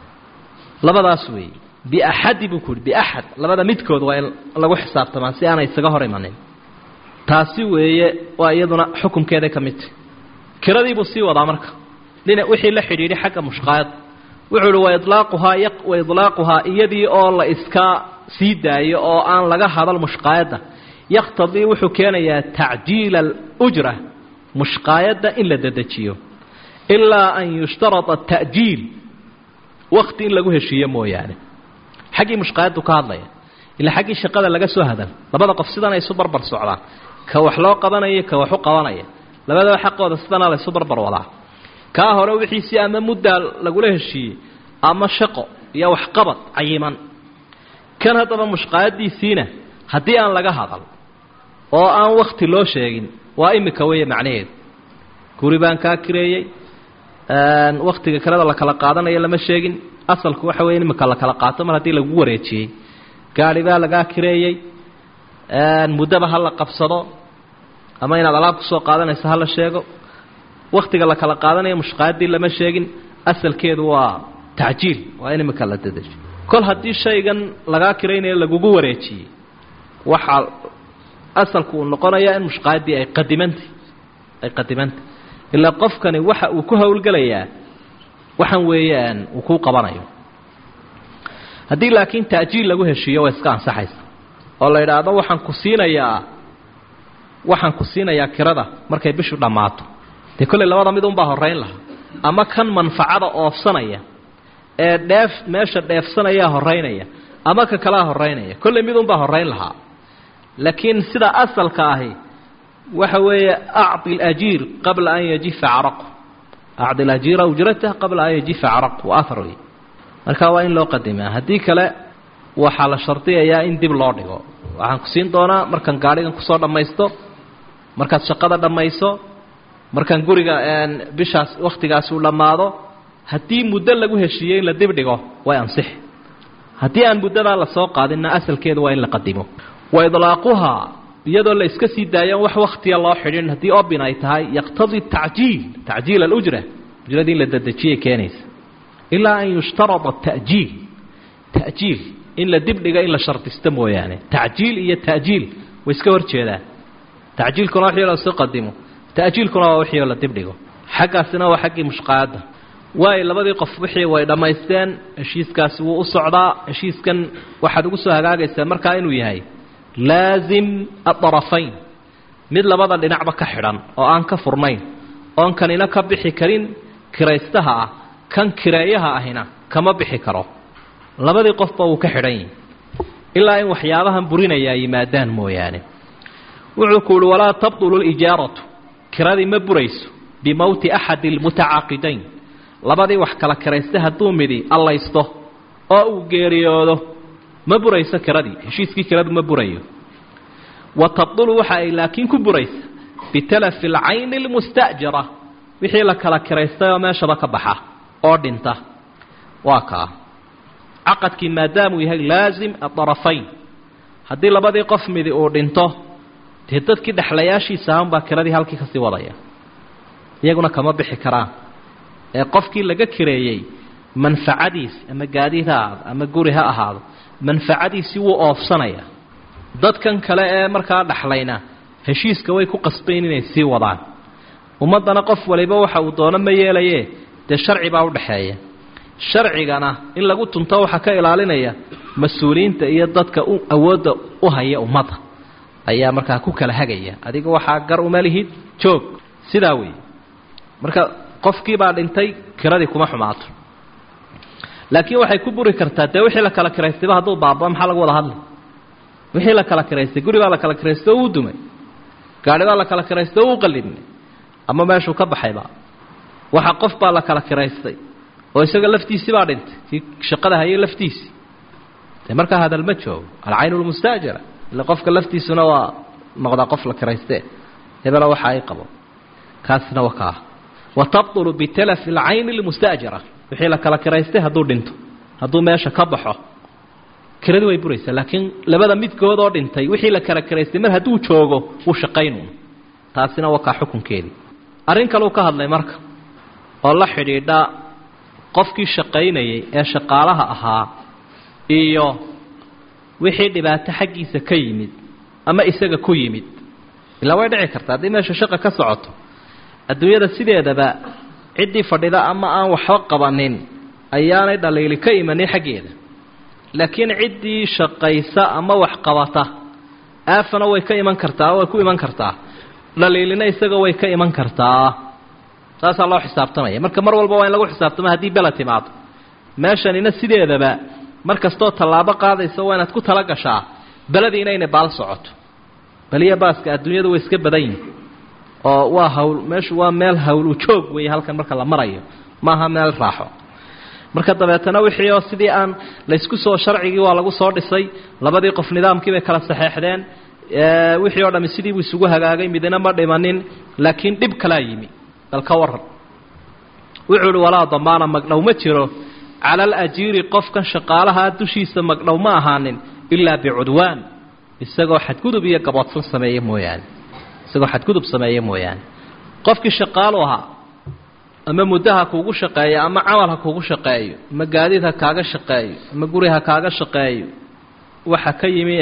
labadaas weey biaxadi buu ku uhi biaxad labada midkood waa in lagu xisaabtamaa si aanay isaga hor imanin taasi weeye waa iyaduna xukumkeeday ka midta kiradii buu sii wadaa marka dhinac wixii la xidhiidhay xagga mushqaayad wuxuu uhi wailaaquhaa wa idlaaquhaa iyadii oo la iska sii daayo oo aan laga hadal mushqaayadda yakhtadii wuxuu keenayaa tacjiila alujra mushqaayadda in la dedejiyo ilaa an yushtarada ta'jiil wakti in lagu heshiiyo mooyaane xaggii mushqaayaddu ka hadlaya ilaa xaggii shaqada laga soo hadal labada qof sidana isu barbar socdaan ka wax loo qabanaya ka wax u qabanaya labadaba xaqooda sidana la isu barbar wadaa kaa hore wixiisii ama muddaa lagula heshiiyey ama shaqo iyo waxqabad cayiman kan haddaba mushqaayadiisiina haddii aan laga hadal oo aan wakti loo sheegin waa imika weeye macnaheedu guri baan kaa kireeyey waktiga kaleda la kala qaadanayo lama sheegin asalku waxa weye imika la kala qaato mar haddii lagu wareejiyey gaari baa lagaa kireeyey muddaba ha la qabsado ama inaad alaab kusoo qaadanayso ha la sheego waktiga la kala qaadanayo mushqaayaddii lama sheegin asalkeedu waa tacjiil waa in imika la dedejo kol haddii shaygan lagaa kiraynayo lagugu wareejiyey waxaa asalku uu noqonayaa in mushqaayaddii ay qadimantay ay qadimantay ilaa qofkani waxa uu ku howlgelayaa waxaan weeyaan uu kuu qabanayo haddii laakiin ta'jiil lagu heshiiyo way iska ansaxaysa oo la yidhaahdo waxaan ku siinayaa waxaan ku siinayaa kirada markay bishu dhammaato dee kolley labada mid unbaa horrayn lahaa ama kan manfacada oofsanaya ee dheef meesha dheefsanayaa horraynaya ama ka kalea horraynaya kolley mid unbaa horrayn lahaa laakiin sida asalka ahi waxa weeye acdi alajiir qabla an yajifa caraqu acdi alajiira ujratah qabla an yajifa caraqu waa ahar wey marka waa in loo qadimaa haddii kale waxaa la shardiyayaa in dib loo dhigo waxaan ku siin doonaa markaan gaadhigan kusoo dhammaysto markaad shaqada dhammayso markaan guriga bishaas wakhtigaasi uu dhammaado haddii muddo lagu heshiiyey in la dib dhigo way ansix haddii aan muddadaa lasoo qaadinna asalkeedu waa in la qadimo wa idlaaquhaa iyadoo la iska sii daayan wax wakhtiya loo xidhin haddii obin ay tahay yaqtadii tacjiil tacjiil alujra ujradii in la dedejiyay keenaysa ilaa an yushtarada ta'jiil ta'jiil in la dibdhiga in la shardisto mooyaane tacjiil iyo ta'jiil way iska hor jeedaan tacjiilkuna wixii la soo qadimo ta'jiilkuna waa wixii la dibdhigo xaggaasina waa xaggii mushqaayadda waayo labadii qof wixii way dhammaysteen heshiiskaasi wuu u socdaa heshiiskan waxaad ugu soo hagaagaysaa markaa inuu yahay laasim adarafayn mid labada dhinacba ka xidhan oo aan ka furnayn oon kanina ka bixi karin kiraystaha ah kan kireeyaha ahina kama bixi karo labadii qofba wuu ka xidhan yihi ilaa in waxyaabahan burinayaa yimaadaan mooyaane wuxuu ku uhi walaa tabdulu lijaaratu kiradii ma burayso bimowti axadi almutacaaqidayn labadii wax kala kiraysta hadduu midi allaysto oo uu geeriyoodo ma burayso kiradii heshiiskii kiradu ma burayo wa tabdulu waxa ay laakiin ku buraysa bitalafi alcayni almusta'jara wixii la kala kiraystay oo meeshaba ka baxa oo dhinta waa kaa caqadkii maadaamuu yahay laasim adarafayn haddii labadii qof midi uu dhinto dee dadkii dhexlayaashiisa ahanbaa kiradii halkii kasii wadaya iyaguna kama bixi karaan ee qofkii laga kireeyey manfacadiisi ama gaadiid ha ahaado ama guri ha ahaado manfacadiisii wuu oofsanaya dadkan kale ee markaa dhexlayna heshiiska way ku qasbayn inay sii wadaan ummaddana qof waliba waxa uu doono ma yeelaye dee sharci baa udhaxeeya sharcigana in lagu tunto waxaa ka ilaalinaya mas-uuliyiinta iyo dadka awoodda u haya ummadda ayaa markaa ku kala hagaya adiga waxaa gar uma lihid joog sidaa weeye marka qofkiibaa dhintay kiradii kuma xumaato laakiin waxay ku buri kartaa dee wixii la kala kiraystayba hadduu baaba maxaa lagu wada hadlay wixii la kala kiraystay guri baa la kala kiraystay oo uu dumay gaari baa la kala kiraystay oo uu qalibnay ama meeshuu ka baxayba waxa qof baa la kala kiraystay oo isaga laftiisii baa dhintay kii shaqada hayay laftiisii dee markaa hadal ma joogo alcayn lmustaajara ila qofka laftiisuna waa noqdaa qof la kiraystee hebela waxa ay qabo kaasna waa kaa wa tabطulu bitalafi alcayni lmustaajara wixii la kala kiraystay hadduu dhinto hadduu meesha ka baxo kiradi way buraysaa laakiin labada midkood oo dhintay wixii la kala kiraystay mar hadduu joogo wuu shaqaynuun taasina waa kaa xukunkeedii arrin kaleu ka hadlay marka oo la xidhiidha qofkii shaqaynayay ee shaqaalaha ahaa iyo wixii dhibaato xaggiisa ka yimid ama isaga ku yimid ilaa way dhici karta haddii meesha shaqa ka socoto adduunyada sideedaba ciddii fadhida ama aan waxba qabanin ayaanay dhaliili ka imanin xaggeeda laakiin ciddii shaqaysa ama wax qabata aafana way ka iman kartaa way ku iman kartaa dhaliilina isaga way ka iman kartaa saasaa loo xisaabtamaya marka mar walba waa in lagu xisaabtamo haddii bela timaado meeshanina sideedaba mar kastoo tallaabo qaadaysa waa inaad ku tala gashaa beladii inaynay baal socoto beliya baaska adduunyadu way iska badan yihin oo waa hawl meeshu waa meel hawl u joog weeye halkan marka la marayo maaha meel raaxo marka dabeetana wixii oo sidii aan laysku soo sharcigii waa lagu soo dhisay labadii qof nidaamkii bay kala saxeexdeen wixii oo dhammi sidiibuu isugu hagaagay midina ma dhimanin laakiin dhib kalaa yimi bal ka waran wuxuu uhi walaa damaana magdhow ma jiro cala alajiiri qofkan shaqaalahaa dushiisa magdhow ma ahaanin ilaa bicudwaan isagoo xadgudub iyo gaboodsan sameeye mooyaane isagoo xadgudub sameeye mooyaane qofkii shaqaalu ahaa ama muddo ha kuugu shaqeeyo ama camal ha kuugu shaqeeyo ama gaadiid ha kaaga shaqeeyo ama guri ha kaaga shaqeeyo waxa ka yimi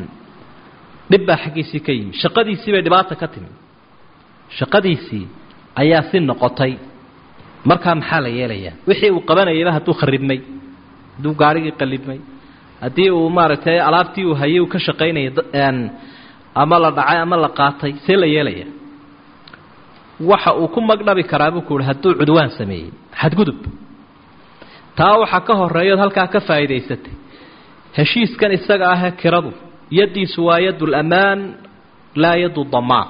dhib baa xaggiisii ka yimi shaqadiisii bay dhibaata ka timi shaqadiisii ayaa si noqotay markaa maxaa la yeelayaa wixii uu qabanayayba hadduu kharibmay hadduu gaarhigii qalibmay haddii uu maaragtay alaabtii uu hayay uu ka shaqaynayay ama la dhacay ama la qaatay see la yeelaya waxa uu ku magdhabi karaa buu ku uhi hadduu cudwaan sameeyey xadgudub taa waxaa ka horeeyood halkaa ka faa'iidaysatay heshiiskan isaga ahee kiradu yaddiisu waa yadu lamaan laa yadu damaan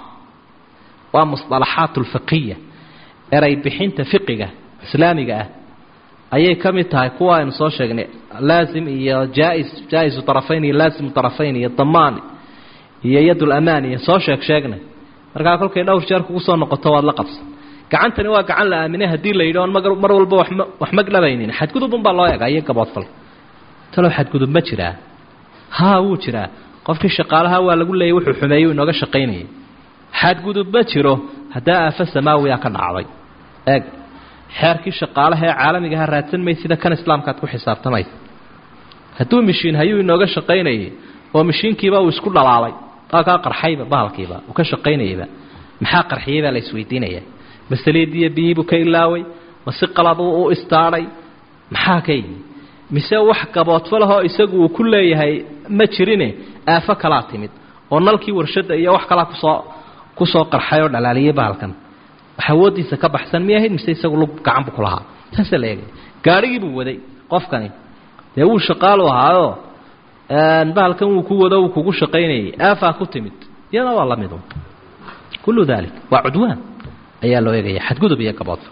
waa musطalaxaat اlfiqiya eray bixinta fiqiga islaamiga ah ayay ka mid tahay kuwa aynu soo sheegnay laazim iyo jaais jaa-isu طarafayn iyo laazimu طarafayn iyo damaan iyo yad lamaan iyo soo sheeg sheegnay markaa kolkay dhowr jeer kugu soo noqoto waad la qabsan gacantani waa gacan la aaminay haddii la yidhi oon mar walba wama wax magdhabaynin xadgudubun baa loo egaa iyo gaboodfal talow xadgudub ma jiraa haa wuu jiraa qofkii shaqaalaha waa lagu leeyay wuxuu xumeeyey u inooga shaqaynayay xadgudub ma jiro haddaa aafo samaawiya ka dhacday eeg xeerkii shaqaalaha ee caalamigaha raadsan may sida kan islaamkaad ku xisaabtamaysa hadduu mishiin hayuu inooga shaqaynayay oo mishiinkiiba uu isku dhalaalay aa kaa qarxayba bahalkiiba uu ka shaqaynayayba maxaa qarxiyey baa la isweydiinaya masaliidiiyo biyiibuu ka ilaaway ma si qaladu u istaadhay maxaa ka yimi mise wax gaboodfo lahoo isagu uu ku leeyahay ma jirine aafo kalaa timid oo nalkii warshadda iyo wax kalaa kusoo kusoo qarxay oo dhalaaliyey bahalkan wax awooddiisa ka baxsan miy ahayd mise isagu lug gacan bu ku lahaa taasaa la eegay gaadhigiibuu waday qofkani dee wuu shaqaalu ahaayoo bahalkan wuu ku wado wuu kugu shaqaynayay aafaa ku timid iyada waa la midu kullu dalik waa cudwaan ayaa loo eegaya xadgudub iyo gaboodfa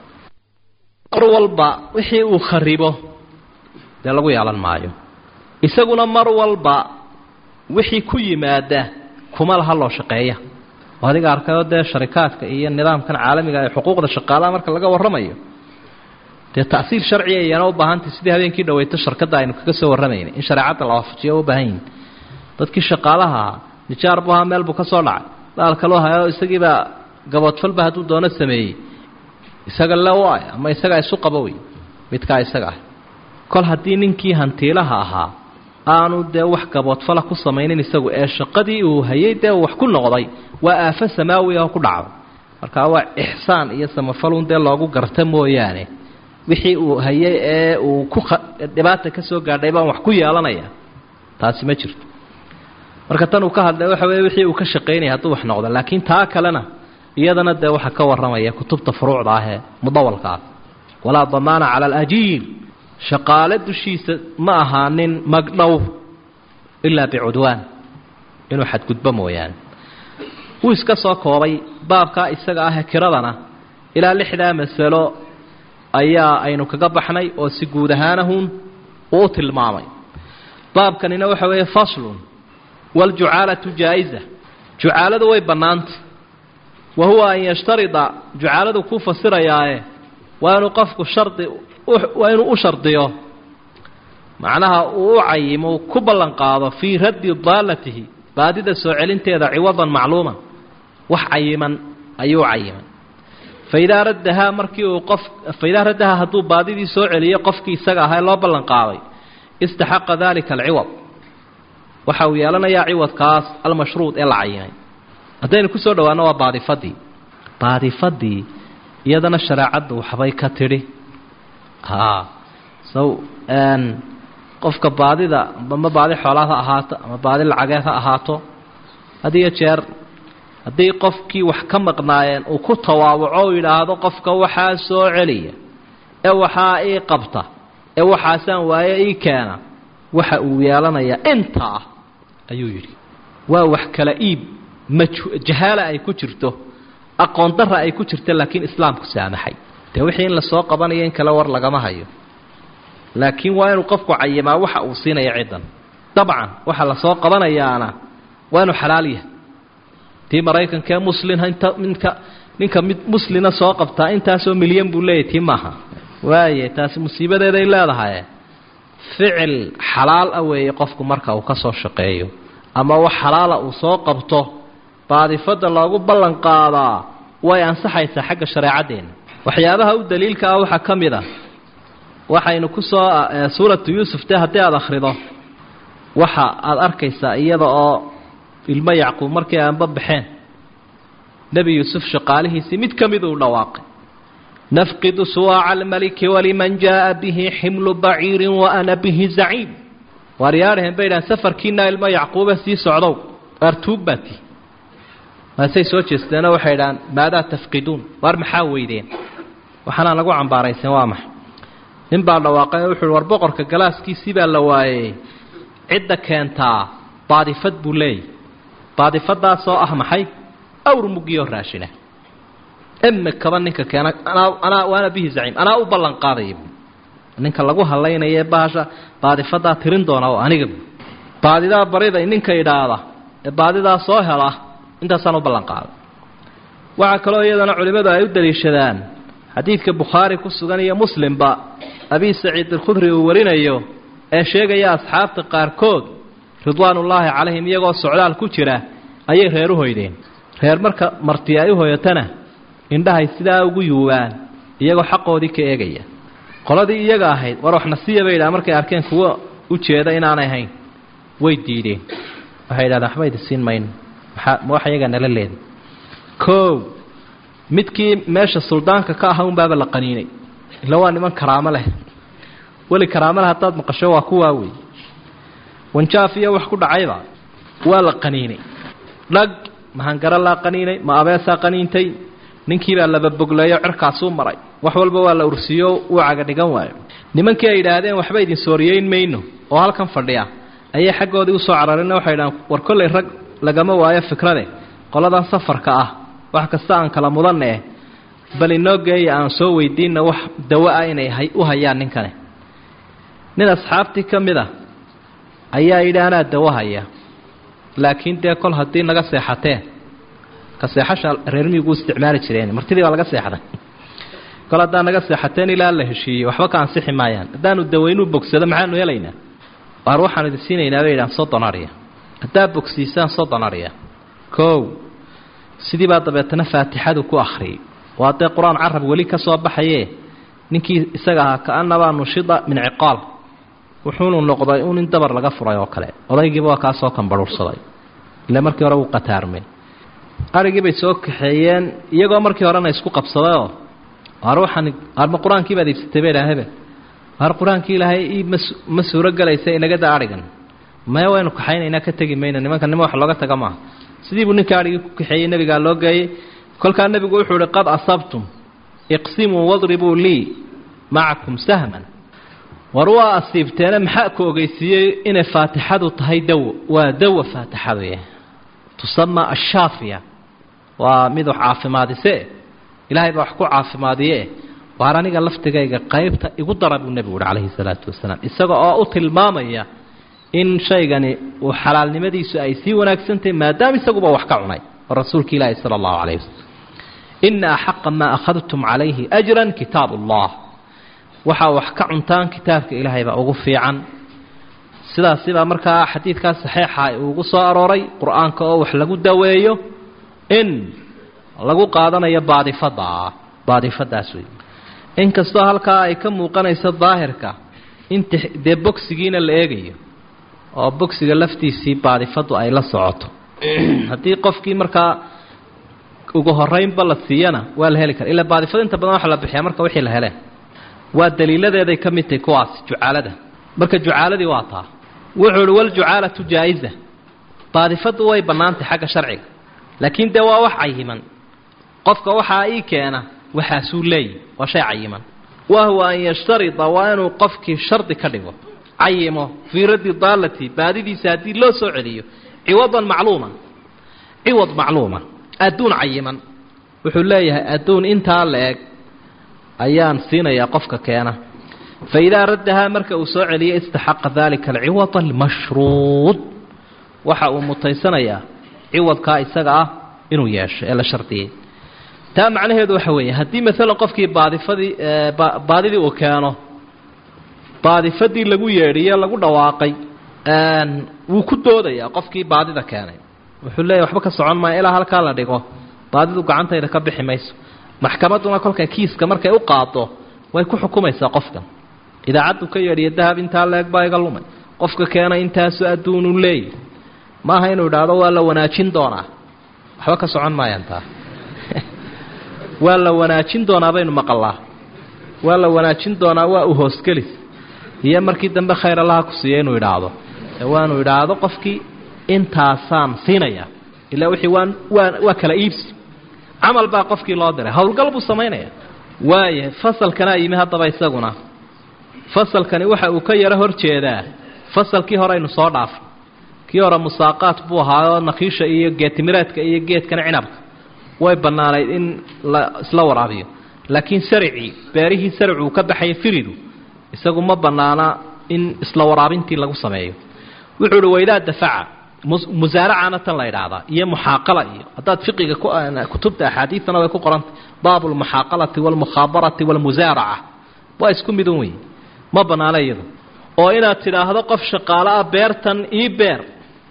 mar walba wixii uu kharibo dee lagu yeelan maayo isaguna mar walba wixii ku yimaada kuma laha loo shaqeeya oo adiga arkayoo dee sharikaadka iyo nidaamkan caalamiga ee xuquuqda shaqaalaha marka laga warramayo dee ta'siil sharciga iyana u baahantay sidii habeenkii dhaweyto sharkadda aynu kaga soo warramaynay in shareecadda la waafajiyo u baahan yihin dadkii shaqaalaha ahaa nijaar buu ahaa meel buu ka soo dhacay daal kaloo hayo isagiibaa gaboodfalba hadduu doono sameeyey isaga le u ay ama isagaa isu qabo wey midkaa isaga ah kol haddii ninkii hantiilaha ahaa aanu dee wax gaboodfala ku samaynin isagu ee shaqadii uu hayay dee wax ku noqday waa aafo samaawi oo ku dhacday markaa waa ixsaan iyo samafalun dee loogu garta mooyaane wixii uu hayay ee uu ku dhibaata ka soo gaadhay baan wax ku yeelanaya taasi ma jirto marka tan uu ka hadlay waxa weeye wixii uu ka shaqaynaya hadduu wax noqdo laakiin taa kalena iyadana dee waxaa ka warramaya kutubta furuucda ah ee mudawalka ah walaa damaana cala alajiir shaqaale dushiisa ma ahaanin magdhow ilaa bicudwaan inuu xadgudbo mooyaane wuu iska soo koobay baabkaa isaga ah kiradana ilaa lixdaa masalo ayaa aynu kaga baxnay oo si guud ahaanahun uu u tilmaamay baabkanina waxa weeye faslun waaljucaalatu jaa-isa jucaaladu way bannaantay wa huwa an yashtarida jucaaladu ku fasirayaae waa inuu qofku shardi waa inuu u shardiyo macnaha uu u cayimo ku ballan qaado fii raddi daalatihi baadida soo celinteeda ciwadan macluuman wax cayiman ayuu cayimay faidaa raddahaa markii uu qof faidaa raddahaa hadduu baadidii soo celiyo qofkii isaga ahaa loo ballan qaaday istaxaqa dalika alciwad waxa uu yeelanayaa ciwadkaas almashruud ee la cayimay haddaynu kusoo dhawaano waa baadifadii baadifadii iyadana shareecaddu waxbay ka tidhi haa sow qofka baadida ama baadi xoolaad ha ahaato ama baadi lacageed ha ahaato had iyo jeer haddii qofkii wax ka maqnaayeen uu ku tawaawaco u yidhaahdo qofka waxaa soo celiya ee waxaa ii qabta ee waxaasaan waaye ii keena waxa uu yeelanayaa intaa ah ayuu yidhi waa wax kala iib maj jahaala ay ku jirto aqoon darra ay ku jirto laakiin islaamku saamaxay dee wixii in lasoo qabanayo in kale war lagama hayo laakiin waa inuu qofku cayimaa waxa uu siinaya ciddan dabcan waxa lasoo qabanayaana waa inuu xalaal yahay tii maraykankaee muslin inta minka ninka mid muslina soo qabtaa intaasoo milyan buu leeyahy tii maaha waaye taasi musiibadeeday leedahay ficil xalaal ah weeye qofku marka uu ka soo shaqeeyo ama wax xalaala uu soo qabto baadifadda loogu ballan qaadaa way ansaxaysaa xagga shareecaddeena waxyaabaha u daliilka ah waxaa ka mid a waxaynu ku soo suuratu yuusuf dee haddii aada akhrido waxa aada arkaysaa iyada oo ilmo yacquub markii aanba baxeen nebi yuusuf shaqaalihiisii mid ka mid uu dhawaaqay nafqidu suwaaca almaliki waliman jaaa bihi ximlu baciirin wa ana bihi zaciim waar yaadhaheen bay idhahan safarkiinaa ilmo yacquube sii socdow waar tuug baa tii maasay soo jeesteenoo waxay idhahaan maadaa tafqiduun waar maxaa weydeen waxaanaan lagu cambaaraysan waa maxa nin baa dhawaaqay oo wuxu uhi war boqorka galaaskiisii baa la waayey cidda keentaa baadifad buu leeyay baadifadaasoo ah maxay awr mugiyoo raashina imikaba ninka keena anaa anaa waana bihi zaciim anaa u ballan qaadaya bu ninka lagu hadlaynaya bahasha baadifadaa tirin doona oo aniga bu baadidaa barida ninka idhaahda ee baadidaa soo hela intaasaan u ballan qaaday waxaa kaloo iyadana culimmadu ay u daliishadaan xadiidka bukhaari ku sugan iyo muslimba abi saciid alkhudri uu warinayo ee sheegaya asxaabta qaarkood ridwaanullaahi calayhim iyagoo socdaal ku jira ayay reer u hoydeen reer marka marti ay u hoyatana indhahay sidaa ugu yuubaan iyagoo xaqoodii ka eegaya qoladii iyaga ahayd war waxna siiya bay yidhaha markay arkeen kuwa u jeeda inaanay ahayn way diideen waxay yidhahdeen waxba idi siin mayno maxaa ma wax iyagaa nala leeda koow midkii meesha suldaanka ka aha unbaaba la qaniinay ila waa niman karaamo leh weli karaamo leh haddaad maqasho waa kuwaa wey wanjaaf iyo wax ku dhacayba waa la qaniinay dhag mahangaro laa qaniinay ma abeesaa qaniintay ninkiibaa lababogleeyo cirkaasuu maray wax walba waa la ursiyo uu caga dhigan waayo nimankii ay yidhaahdeen waxba idin sooriyeyn mayno oo halkan fadhiya ayay xaggoodii usoo carareen waxay idhahaan war kollay rag lagama waayo fikrade qoladan safarka ah wax kasta aan kala mudanne bal inoo geeya aan soo weydiinna wax dawo ah inay u hayaan ninkani nin asxaabtii ka mid a ayaa yidhi anaa dawo haya laakiin dee kol haddii naga seexateen ka seexasha reer miyigu isticmaali jireen martidii baa laga seexday kol haddaa naga seexateen ilaa la heshiiyey waxba ka ansixi maayaan haddaanu dawaynuu bogsado maxaanu helaynaa waar waxaanu idin siinaynaa bay yidhahan soddon arya haddaa bogsiisaan soddon arya kow sidii baa dabeetana faatixadu ku akhriyey waa dee qur-aan carab weli ka soo baxaye ninkii isaga ahaa ka-anabaa nushida min ciqaal wuxuunu noqday un in dabar laga furay oo kale odaygiiba waa kaasoo kambarhuursaday ile markii hore wuu qataarmay arigii bay soo kaxeeyeen iyagoo markii horena isku qabsadayoo waar waxaan waarma qur-aankii baad iibsatay bay idhaahebe waar qur-aankii ilaahay ii ma ma suuro gelaysa inaga da arigan maya waynu kaxaynaynaa ka tegi mayno nimanka nima wax looga taga maaha sidii buu ninka arigii ku kaxeeyey nebigaa loo geeyey kolkaa nebigu wuxuu ihi qad asabtum iqsimuu wadribuu lii macakum sahman war waa asiibteene maxaa ku ogeysiiyey inay faatixadu tahay dawo waa dawa faatixadu yah tusama ashaafiya waa mid wax caafimaadise ilaahay baa wax ku caafimaadiye waar aniga laftigayga qaybta igu dara buu nebigu uhi calayhi salaatu wasalaam isaga oo u tilmaamaya in shaygani uu xalaalnimadiisu ay sii wanaagsantahay maadaama isaguba wax ka cunay oo rasuulka ilaahi sala allahu calayh wasalam ina axaqa maa akhadtum calayhi ajran kitaab allah waxaa wax ka cuntaan kitaabka ilaahay baa ugu fiican sidaasibaa markaa xadiidkaa saxiixa uugu soo arooray qur-aanka oo wax lagu daweeyo in lagu qaadanayo baadifada baadifadaas wey inkastoo halkaa ay ka muuqanayso daahirka in dee bogsigiina la eegayo oo bogsiga laftiisii baadifadu ay la socoto haddii qofkii markaa ugu horeynba la siiyana waa la heli kara ilaa baadifada inta badan waxa la bixiyaa marka wixii la heleen waa daliiladeeday ka mid tahay kuwaas jucaalada marka jucaaladii waa taa wuxuu uhi waljucaalatu jaa-isa baadifadu way bannaantay xagga sharciga laakiin dee waa wax cayiman qofka waxaa ii keena waxaasuu leeyahy waa shay cayiman wahuwa an yashtarida waa inuu qofkii shardi ka dhigo cayimo fii raddi daalati baadidiisa haddii loo soo celiyo ciwadan macluuman ciwad macluuma adduun cayiman wuxuu leeyahay adduun intaa la eg ayaan siinayaa qofka keena fa idaa raddahaa marka uu soo celiyo istaxaqa dalika alciwad almashruud waxa uu mutaysanayaa ciwadkaa isaga ah inuu yeesho ee la shardiyey taa macnaheedu waxa weeye haddii maalan qofkii baadifadii baadidii uu keeno baadifadii lagu yeedhiye lagu dhawaaqay wuu ku doodayaa qofkii baadida keenay wuxuu leeyahy waxba ka socon maayo ilaa halkaa la dhigo baadidu gacantayda ka bixi mayso maxkamadduna kolka kiiska markay u qaado way ku xukumaysaa qofkan idaacaddu ka yeedhiya dahab intaa leeg baa iga lumay qofka keena intaasu adduunu leeyi maaha inuu idhaahdo waa la wanaajin doonaa waxba ka socon maayaan taa waa la wanaajin doonaa baynu maqallaa waa la wanaajin doonaa waa u hoosgelis iyo markii dambe khayr allaha ku siiya inuu idhaahdo ee waanu idhaahdo qofkii intaasaan siinaya ilaa wixii waan waa waa kala iibsi camal baa qofkii loo diray howlgal buu samaynaya waaya fasalkanaa yimi haddaba isaguna fasalkani waxa uu ka yaro hor jeedaa fasalkii hore aynu soo dhaafay kii hore musaaqaat buu ahaayoo nakiisha iyo geetimireedka iyo geedkan cinabka way bannaanayd in la isla waraabiyo laakiin saricii beerihii saricuu ka baxaya firidu isagu ma bannaana in isla waraabintii lagu sameeyo wuxuu uhi waydaa dafaca musaaracana tan la idhaahdaa iyo muxaaqala iyo haddaad fiqiga kutubta axaadiidana way ku qorantay baabu lmuxaaqalati waalmukhaabarati waalmusaaraca waa isku midun wey ma bannaana iyadu oo inaad tidhaahdo qof shaqaalo ah beertan ii beer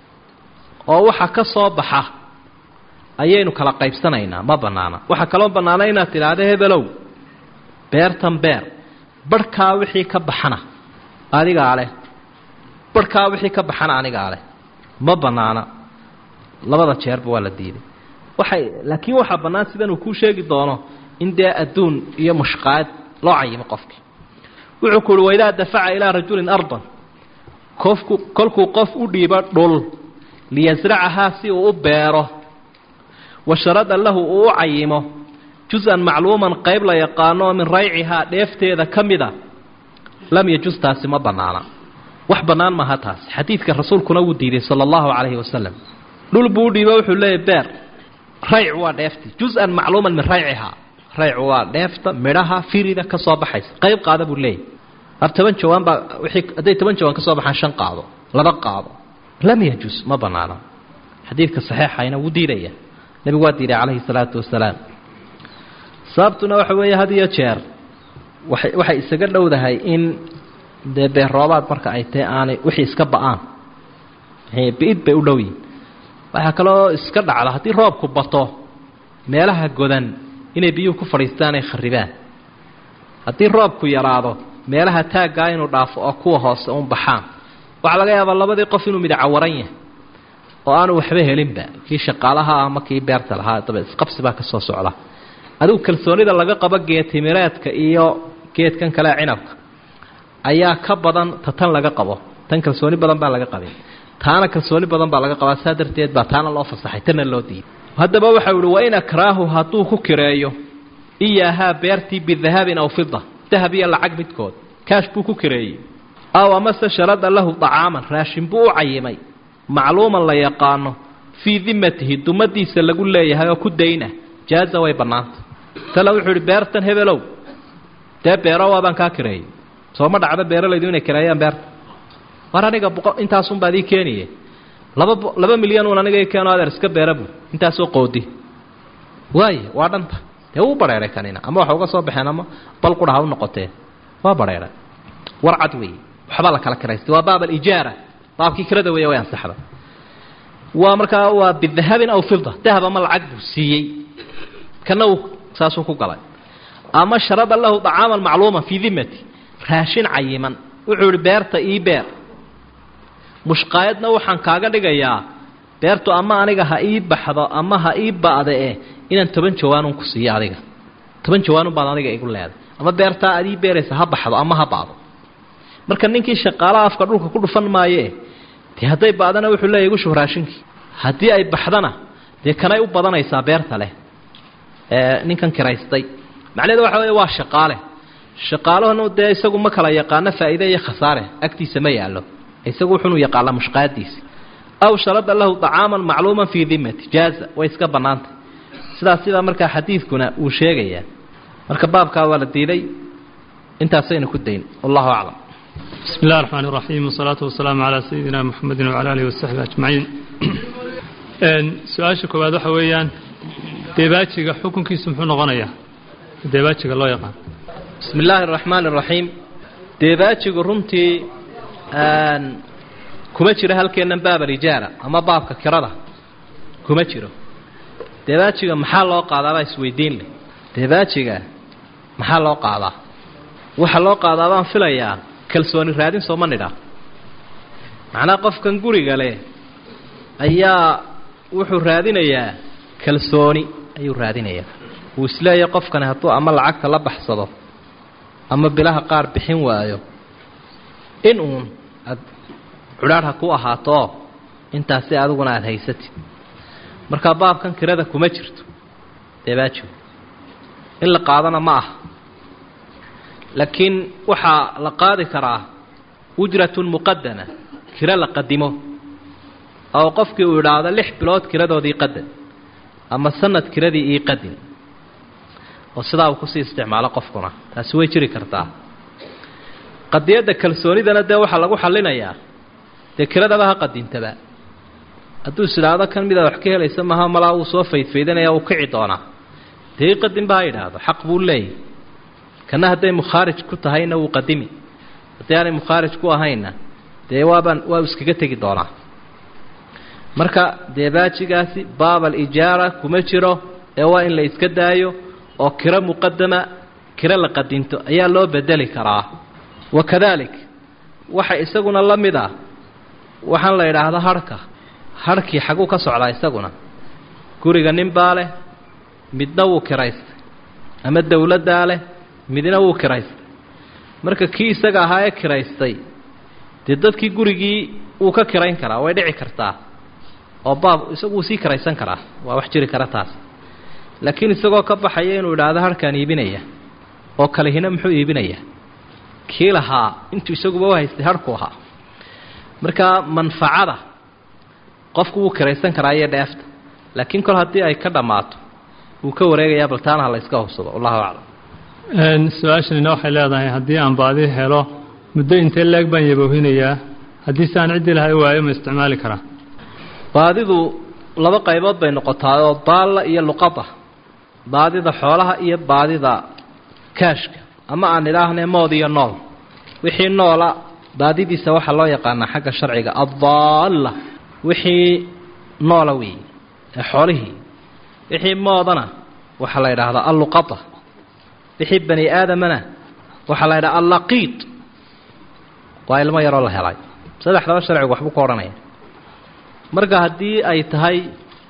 oo waxa ka soo baxa ayaynu kala qaybsanaynaa ma bannaana waxaa kaloo bannaana inaad tidhaahdo hebelow beertan beer barhkaa wixii ka baxana adigaa leh barhkaa wixii ka baxana anigaa leh ma bannaana labada jeerba waa la diiday waxay laakiin waxaa bannaan sidan uu kuu sheegi doono in dee adduun iyo mushqaad loo cayimo qofkii wuxuu ku uhi waidaa dafaca ilaa rajulin ardan kofku kolkuu qof u dhiibo dhul liyasracahaa si uu u beero wa sharada lahu uu u cayimo jus-an macluuman qayb la yaqaano oo min raycihaa dheefteeda ka mida lam yajus taasi ma bannaana wax bannaan maaha taasi xadiidka rasuulkuna wuu diiday sala allahu calayhi wasalam dhul buu u dhiibo wuxuu leeyahy beer rayc waa dheefti jus-an macluuman min raycihaa raycu waa dheefta midhaha firida ka soo baxaysa qayb qaada buu leeyahy ab toban jawaan baa wixii hadday toban jawaan ka soo baxaan shan qaado laba qaado lam yajus ma bannaana xadiidka saxiixayna wuu diidaya nebigu waa diiday calayhi salaatu wasalaam sababtuna waxa weeye had iyo jeer waay waxay isaga dhowdahay in dee beerroobaad marka ay tahay aanay wixii iska ba-aan bi-id bay u dhow yihin waxaa kaloo iska dhacda haddii roobku bato meelaha godan inay biyuhu ku fadhiistaan ay kharibaan haddii roobku yaraado meelaha taaggaa inuu dhaafo oo kuwa hoose uun baxaan waxaa laga yaabaa labadii qof inuu midacawaran yahay oo aanu waxba helinba kii shaqaalaha ama kii beerta lahaa daba isqabsi baa ka soo socda adigu kalsoonida laga qabo geetimireedka iyo geedkan kale cinabka ayaa ka badan ta tan laga qabo tan kalsooni badan baa laga qabin taana kalsooni badan baa laga qabaa saa darteed baa taana loo fasaxay tana loo diiday haddaba waxau ihi wain akraahu hadduu ku kireeyo iyaahaa beertii bidahabin aw fida dahab iyo lacag midkood kaash buu ku kireeyey aw amase sharada lahu dacaaman raashin buu u cayimay macluuman la yaqaano fii dimatihi dumadiisa lagu leeyahay oo ku dayna jaaza way bannaanta tale wuxuu ihi beertan hebelow dee beero waabaan kaa kireeyey sooma dhacdo beeralaydu inay kireeyaan beerta war aniga boqo intaasunbaad ii keeniye laba laba milyan uun aniga ii keeno adeer iska beera buu intaasoo qoodi waaye waa dhanta dee wuu badheeray kanina ama waxa uga soo baxeen ama bal qudha ha u noqotee waa badheeray war cad weeye waxbaa la kala kiraystay waa baab alijaara baabkii kirada weeye way ansaxda waa markaa waa bidahabin aw fida dahab ama lacag buu siiyey kana uu saasuu ku galay ama sharada lahu dacaaman macluuman fii dimati raashin cayiman wuxuu ihi beerta ii beer mushqaayadna waxaan kaaga dhigayaa beertu ama aniga ha ii baxdo ama ha ii ba'da eh inaan toban jawaanun ku siiyo adiga toban jawaanun baad aniga igu leeday ama beertaa aad ii beeraysa ha baxdo ama ha ba'do marka ninkii shaqaalaha afka dhulka ku dhufan maayee dee hadday ba'dana wuxuu leeyahy igu shub raashinkii haddii ay baxdana dee kanay u badanaysaa beerta leh ee ninkan kiraystay macnaheedu waxa weeye waa shaqaale shaqaalahanu dee isagu ma kala yaqaano faa'iide iyo khasaare agtiisa ma yaallo isagu wuxunu yaqaanaa mushqaadiisi aw sharada lahu dacaaman macluuman fii dimati jaaza way iska bannaantay sidaas sidaa markaa xadiidkuna uu sheegayaa marka baabkaa waa la diiday intaasaynu ku dayn wallahu aclam بسم الله الرحمن الرحيم والصلاة والسلام على سيدنا محمد وعلى آله وصحبه أجمعين su-aasha koowaad waxa weeyaan deebaajiga xukunkiisu muxuu noqonayaa deebaajiga loo yaqaan bismi illaahi araxmaan araxiim deebaajigu runtii kuma jiro halkeennan baab alijaara ama baabka kirada kuma jiro deebaajiga maxaa loo qaadaabaa isweydiin leh deebaajiga maxaa loo qaadaa waxa loo qaadaa baan filayaa kalsooni raadin sooma nidha macnaa qofkan guriga leh ayaa wuxuu raadinayaa kalsooni ayuu raadinayaa uu isleeyahay qofkani hadduu ama lacagta la baxsado ama bilaha qaar bixin waayo in uun aad cudhaadh ha ku ahaato intaasi adiguna aada haysatid marka baabkan kirada kuma jirto deebaajigu in la qaadana ma aha laakiin waxaa la qaadi karaa ujratun muqadama kiro la qadimo oo qofkii uu idhaahdo lix bilood kiradoodii qadan ama sanad kiradii ii qadin oo sidaa uu kusii isticmaalo qofkuna taasi way jiri kartaa qadiyadda kalsoonidana dee waxaa lagu xallinayaa dee kiradaba ha qadintaba hadduu is idhaahdo kan midaad wax ka helaysa maha malaa uu soo faydfaydanaya uu kici doonaa dee ii qadinba ha idhaahdo xaq buu leeyahy kana hadday mukhaarij ku tahayna wuu qadimi haddii aanay mukhaarij ku ahayna dee waabaan waa iskaga tegi doonaa marka deebaajigaasi baab alijaara kuma jiro ee waa in la iska daayo oo kiro muqadama kiro la qadinto ayaa loo bedeli karaa wakadalik waxa isaguna la mid ah waxaan la idhaahda harhka harhkii xaguu ka socdaa isaguna guriga nin baa leh midna wuu kiraystay ama dowladdaa leh midna wuu kiraystay marka kii isaga ahaa ee kiraystay dee dadkii gurigii wuu ka kirayn karaa way dhici kartaa oo baab isagu wuu sii kiraysan karaa waa wax jiri kara taas laakiin isagoo ka baxaya inuu idhaahdo harkaan iibinaya oo kalehina muxuu iibinayaa kii lahaa intuu isaguba u haystay harhku ahaa marka manfacada qofku wuu kiraysan karaa iyo dheefta laakiin kol haddii ay ka dhammaato wuu ka wareegayaa bal taana ha la yska hubsado wallahu aclam su-aashanina waxay leedahay haddii aan baadi helo muddo intee leeg baan yaboohinayaa haddii si aan ciddii lahay waayo ma isticmaali karaa baadidu laba qaybood bay noqotaa oo daalla iyo luqada baadida xoolaha iyo baadida kaashka ama aan idhaahnay mood iyo nool wixii noola baadidiisa waxaa loo yaqaanaa xagga sharciga addaalla wixii noola weeye ee xoolihii wixii moodana waxaa la yidhaahdaa alluqada wixii bani aadamana waxaa la yidhaha allaqiid waa ilmo yaroo la helay saddexdaba sharcigu waxbuu ku odhanaya marka haddii ay tahay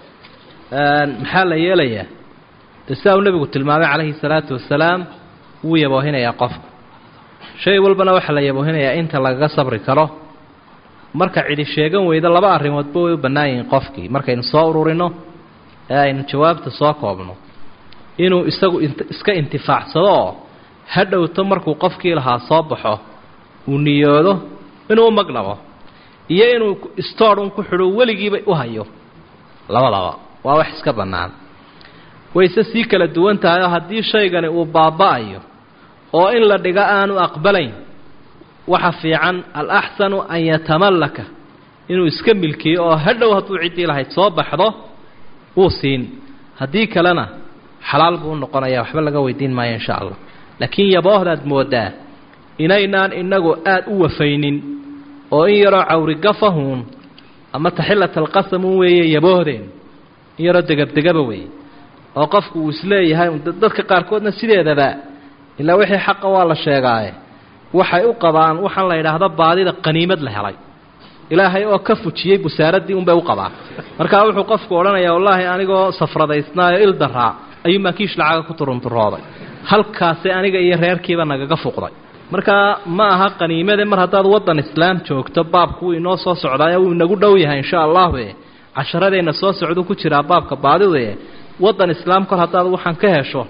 maxaa la yeelayaa de sidaa uu nebigu tilmaamay calayhi salaatu wasalaam wuu yaboohinayaa qofka shay walbana waxaa la yaboohinayaa inta lagaga sabri karo marka cidi sheegan weyda laba arrimoodba way u bannaan yihiin qofkii markaynu soo ururino ee aynu jawaabta soo koobno inuu isagu iska intifaacsado oo ha dhowto markuu qofkii lahaa soo baxo uu niyoodo inuu u magdhabo iyo inuu stoor un ku xidho weligiiba u hayo labadaba waa wax iska bannaan wayse sii kala duwan tahay oo haddii shaygani uu baaba'ayo oo in la dhigo aanu aqbalayn waxa fiican alaxsanu an yatamallaka inuu iska milkiyo oo hadhow hadduu ciddii lahayd soo baxdo wuu siin haddii kalena xalaal buu u noqonaya waxba laga weydiin maayo insha allah laakiin yaboohdaad moodaa inaynaan inagu aada u wafaynin oo in yaroo cawrigafahuun ama taxillat alqasamun weeye yaboohdeen in yaroo degabdegaba weeye oo qofku uu isleeyahay dadka qaarkoodna sideedaba ilaa wixii xaqa waa la sheegaaye waxay u qabaan waxaan la yidhaahdo baadida qaniimad la helay ilaahay oo ka fujiyey busaaraddii unbay u qabaan markaa wuxuu qofku odhanayaa wallaahi anigoo safradaysnaayo il daraa ayuu maakiish lacaga ku turunturooday halkaasi aniga iyo reerkiiba nagaga fuqday markaa ma aha qaniimade mar haddaad waddan islaam joogto baabku wuu inoo soo socdaaye wuu inagu dhow yahay insha allahu e casharadeenna soo socduu ku jiraa baabka baadidue waddan islaam kor haddaad waxaan ka hesho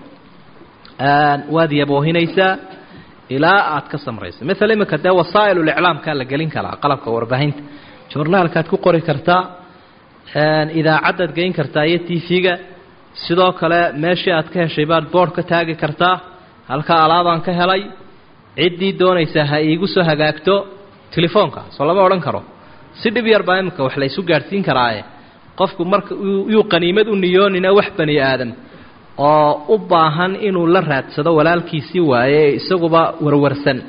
waad yaboohinaysaa ilaa aad ka samrayso maala iminka dee wasaa'iluliclaamkaa la gelin karaa qalabka warbaahinta journaalkaad ku qori kartaa idaacaddaad geyn kartaa iyo t v-ga sidoo kale meeshii aad ka heshay baad boord ka taagi kartaa halkaa alaabaan ka helay ciddii doonaysaa ha iigu soo hagaagto telefoonka soo lama odhan karo si dhib yar baa iminka wax la ysu gaadhsiin karaaye qofku marka yuu qaniimad u niyoonina wax bani aadam oo u baahan inuu la raadsado walaalkiisii waaye ee isaguba warwarsan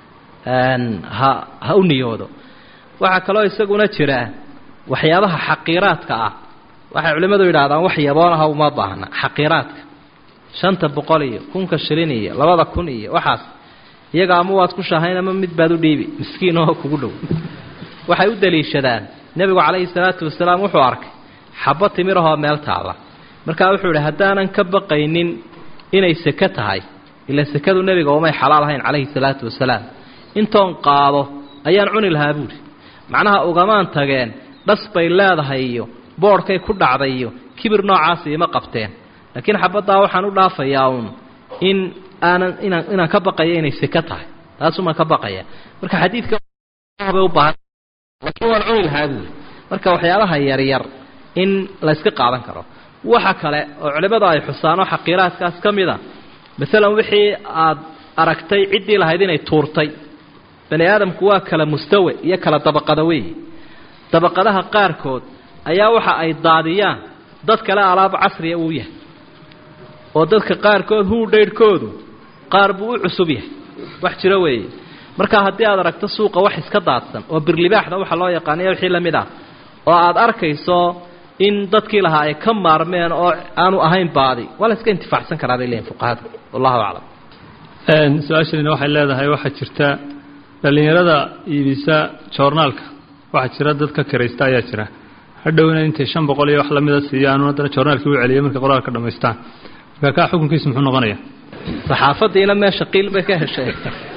ha ha u niyoodo waxaa kaloo isaguna jira waxyaabaha xaqiiraadka ah waxay culimmadu yidhahdaan wax yaboonaha uma baahna xaqiiraadka shanta boqol iyo kunka shilin iyo labada kun iyo waxaas iyaga ama waad ku shahayn ama mid baad u dhiibi miskiin oo kugu dhow waxay u daliishadaan nebigu calayhi salaatu wasalaam wuxuu arkay xabbo timirahoo meel taalla markaa wuxuu idhi haddaanan ka baqaynin inay seke tahay ila sekadu nebiga umay xalaal ahayn calayhi salaatu wasalaam intoon qaado ayaan cuni lahaa buuhi macnaha ugamaan tageen dhas bay leedahay iyo boodhkay ku dhacday iyo kibir noocaasi ima qabteen laakiin xabaddaa waxaan u dhaafayaa uun in aanan inaan inaan ka baqayo inay seke tahay taasumaan ka baqaya marka xadiidka bay u baahan laakiin waan cuni lahaa buuhi marka waxyaabaha yaryar in layska qaadan karo waxa kale oo culimmadu ay xusaan oo xaqiiraadkaas ka mid a masalan wixii aad aragtay ciddii lahayd inay tuurtay bani aadamku waa kala mustawe iyo kala dabaqada weeye dabaqadaha qaarkood ayaa waxa ay daadiyaan dad kale alaab casriya uu yahay oo dadka qaarkood huu dhaydhkoodu qaar buu u cusub yahay wax jiro weeye marka haddii aad aragto suuqa wax iska daadsan oo birlibaaxda waxa loo yaqaaniya wixii la mid ah oo aad arkayso in dadkii lahaa ay ka maarmeen oo aanu ahayn baadi waa la iska intifaacsan karaa bay leeyihin fuqahadu wallahu aclam su-aashanina waxay leedahay waxaa jirta dhallinyarada iibisa joornaalka waxaa jira dad ka kiraysta ayaa jira hadhowna intay shan boqol iyo wax lamida siiyaan haddana joornaalkii u celiya markay qoraalka dhammaystaan marka kaa xukunkiisu muxuu noqonaya saxaafadiina meesha qiil bay ka heshay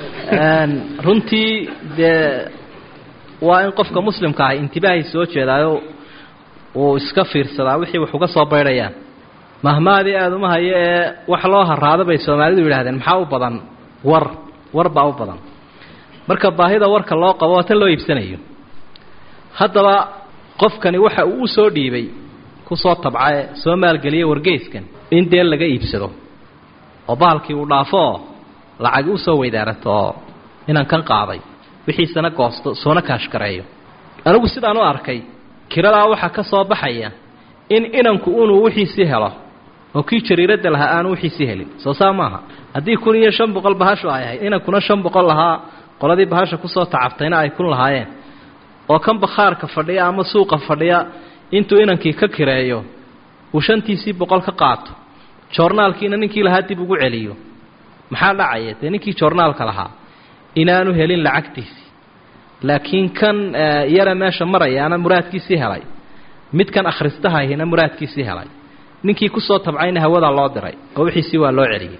runtii dee waa in qofka muslimka ah intibaahay soo jeedaayo uu iska fiirsadaa wixii wax uga soo baydhayaan mahmaadii aada uma hayo ee wax loo haraado bay soomaalidu yidhahdeen maxaa u badan war war baa u badan marka baahida warka loo qabo waa tan loo iibsanayo haddaba qofkani waxa uu u soo dhiibay kusoo tabcae soo maalgeliyey wargeyskan in dee laga iibsado oo bahalkii uu dhaafo oo lacagi usoo weydaarato oo inaan kan qaaday wixiisana goosto soona kaashgareeyo anigu sidaan u arkay kiradaa waxaa ka soo baxaya in inanku unuu wixiisii helo oo kii jariiradda lahaa aanu wixiisii helin soo saa maaha haddii kun iyo shan boqol bahashu ay ahayd inankuna shan boqol lahaa qoladii bahasha kusoo tacabtayna ay kun lahaayeen oo kan bakhaarka fadhiya ama suuqa fadhiya intuu inankii ka kireeyo uu shantiisii boqol ka qaato joornaalkiina ninkii lahaa dib ugu celiyo maxaa dhacaya dee ninkii joornaalka lahaa inaanu helin lacagtiisii laakiin kan yara meesha marayaana muraadkiisii helay midkan akhristahayna muraadkiisii helay ninkii kusoo tabcayna hawadaa loo diray oo wixiisii waa loo celiyey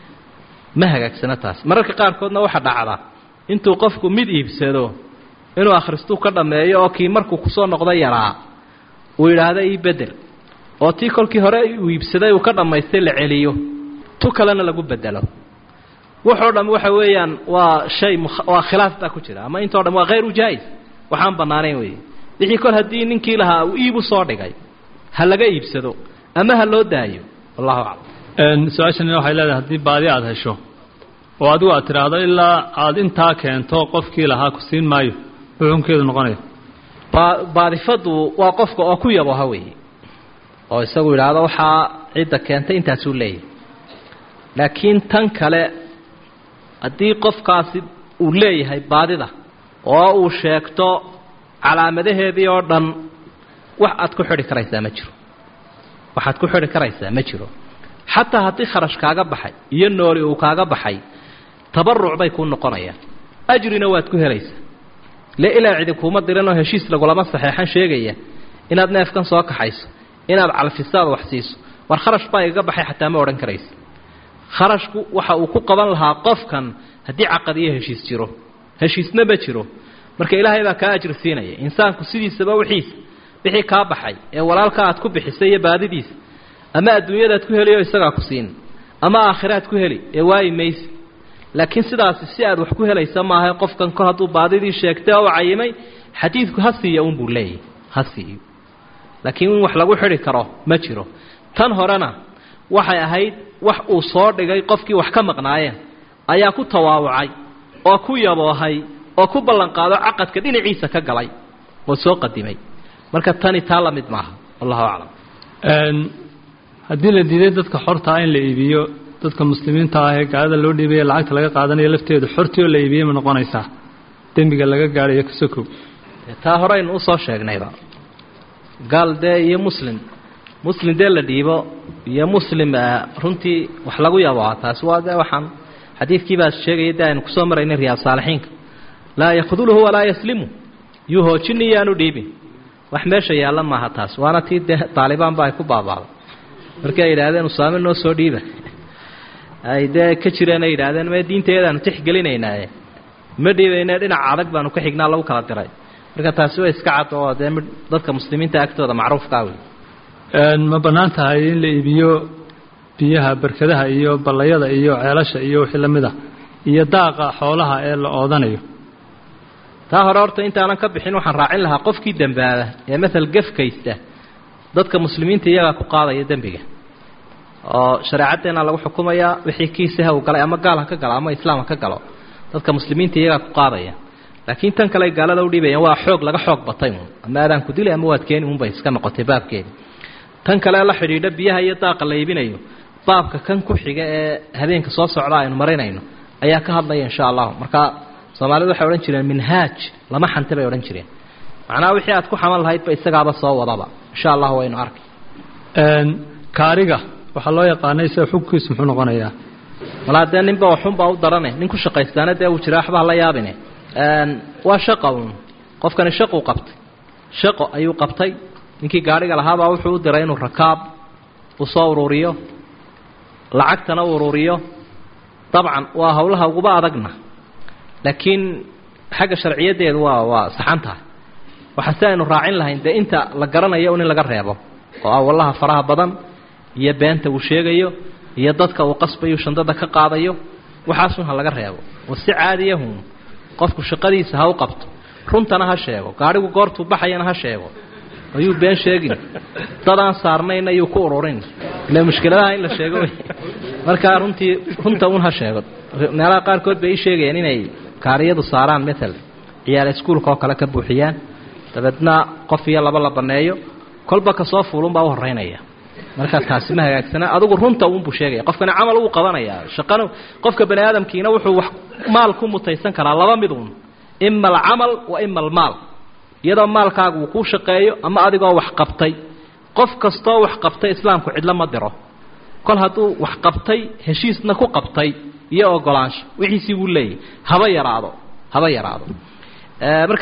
ma hagaagsana taas mararka qaarkoodna waxaa dhacda intuu qofku mid iibsado inuu akhristuu ka dhammeeyo oo kii markuu kusoo noqdo yaraa uu yidhaahdo ii bedel oo tii kolkii hore uu iibsaday uu ka dhammaystay la celiyo tu kalena lagu bedelo wuxoo dham waxa weeyaan waa shay waa khilaaf baa ku jira ama intoo dham waa hayru jaais waxaan bannaanayn weeye wixii kol haddii ninkii lahaa uu iibu soo dhigay ha laga iibsado ama ha loo daayo wallahu aclam su-aashani waxay leedahay haddii baadi aada hesho oo adigu aad tidhaahdo ilaa aada intaa keento qofkii lahaa ku siin maayo xukunkeedu noqonaya ba- baadifadu waa qofka oo ku yaboha weeye oo isagu yidhaahdo waxaa cidda keentay intaasuu leeyahay laakiin tan kale haddii qofkaasi uu leeyahay baadida oo uu sheegto calaamadaheedii oo dhan wax aad ku xidhi karaysaa ma jiro waxaad ku xidhi karaysaa ma jiro xataa haddii kharash kaaga baxay iyo nooli uu kaaga baxay tabaruc bay kuu noqonayaan ajrina waad ku helaysaa le ilaa cidi kuuma diranoo heshiis lagulama saxeexan sheegaya inaad neefkan soo kaxayso inaad calfisaad wax siiso war kharash baa igaga baxay xataa ma odhan karaysa kharashku waxa uu ku qaban lahaa qofkan haddii caqad iyo heshiis jiro heshiisna ma jiro marka ilaahay baa kaa ajri siinaya insaanku sidiisaba wixiisa wixii kaa baxay ee walaalka aad ku bixisay iyo baadidiisa ama adduunyadaad ku heliyo isagaa ku siin ama aakhiraad ku heli ee waayi maysi laakiin sidaasi si aad wax ku helaysa maaha qofkan kor hadduu baadidii sheegtay oo u cayimay xadiidku ha siiya unbuu leeyahy ha siiyo laakiin in wax lagu xidhi karo ma jiro tan horena waxay ahayd wax uu soo dhigay qofkii wax ka maqnaayeen ayaa ku tawaawucay oo ku yaboohay oo ku ballanqaado caqadka dhinaciisa ka galay oo soo qadimay marka tani taa la mid maaha wallahu aclam haddii la diiday dadka xortaa in la iibiyo dadka muslimiinta ah ee gaalada loo dhiibaya lacagta laga qaadanayo lafteedu xortii oo la iibiyey ma noqonaysaa dembiga laga gaadhayo kasokow taa horeynu usoo sheegnayba gaal dee iyo muslim muslim dee la dhiibo iyo muslim runtii wax lagu yabaa taasi waa dee waxaan xadiidkii baa sheegaya de aynu kusoo maraynay riyaad saalixiinka laa yakhduluhu walaa yaslimu yuu hoojini iyaanu dhiibin wax meesha yaalla maaha taas waana tii dee taalibaan ba ay ku baabaaday markii ay yidhaahdeen usaame noo soo dhiiba ay dee ka jireen ay yidhaahdeen me diinteedaanu tixgelinaynaaye ma dhiibayne dhinaca adag baanu ka xignaa lagu kala diray marka taasi waa iska cad oo dee dadka muslimiinta agtooda macruufkaa wey ma bannaan tahay in la iibiyo biyaha barkadaha iyo ballayada iyo ceelasha iyo wixii la mid a iyo daaqa xoolaha ee la oodanayo taa hore horta intaanan ka bixin waxaan raacin lahaa qofkii dembaaba ee matal gefkaysta dadka muslimiinta iyagaa ku qaadaya dembiga oo shareecaddeena lagu xukumayaa wixii kiisaha uu galay ama gaal ha ka galo ama islaam ha ka galo dadka muslimiinta iyagaa ku qaadaya laakiin tan kale gaalada u dhiibayaan waa xoog laga xoog batay uun ama aadaan ku dilay ama waad keeni unbay iska noqotay baabkeedi tan kale la xidhiidha biyaha iyo daaqa la iibinayo baabka kan ku xiga ee habeenka soo socda aynu marinayno ayaa ka hadlaya insha allahu marka soomaalidu waxay odhan jireen minhaaj lama xante bay odhan jireen macnaha wixii aad ku xaman lahaydba isagaaba soo wadaba insha allahu waynu arkay kaariga waxaa loo yaqaanay sida xukunkiisu muxuu noqonayaa walaa dee ninba waxunbaa u darane nin ku shaqaystaana dee uu jira waxba hala yaabine waa shaqa uun qofkani shaquu qabtay shaqo ayuu qabtay ninkii gaadhiga lahaabaa wuxuu u diray inuu rakaab u soo ururiyo lacagtana u ururiyo dabcan waa howlaha uguba adagna laakiin xagga sharciyaddeedu waa waa saxan tahay waxaa si aynu raacin lahayn dee inta la garanayo un in laga reebo oo ah wallaha faraha badan iyo beenta uu sheegayo iyo dadka uu qasbayo shandada ka qaadayo waxaasun ha laga reebo oo si caadiyahun qofku shaqadiisa ha u qabto runtana ha sheego gaadhigu goortuu baxayana ha sheego ayuu been sheegin dadaan saarnayn ayuu ku ururin ile mushkiladaha in la sheego wey markaa runtii runta un ha sheego meelaha qaarkood bay ii sheegayeen inay kaariyadu saaraan matal ciyaal iskuulka oo kale ka buuxiyaan dabeedna qof iyo laba la banneeyo kolba kasoo fuulunbaa u horeynaya markaa taasi ma hagaagsana adigu runta uunbuu sheegaya qofkani camal uu qabanayaa shaqana qofka bani aadamkiina wuxuu wax maal ku mutaysan karaa laba mid uun ima alcamal wa ima almaal iyadoo maalkaagu uu kuu shaqeeyo ama adigoo wax qabtay qof kastoo wax qabtay islaamku cidlo ma diro kol hadduu wax qabtay heshiisna ku qabtay iyo ogolaansho wixiisii buu leeyahy haba yaraado haba yaraado marka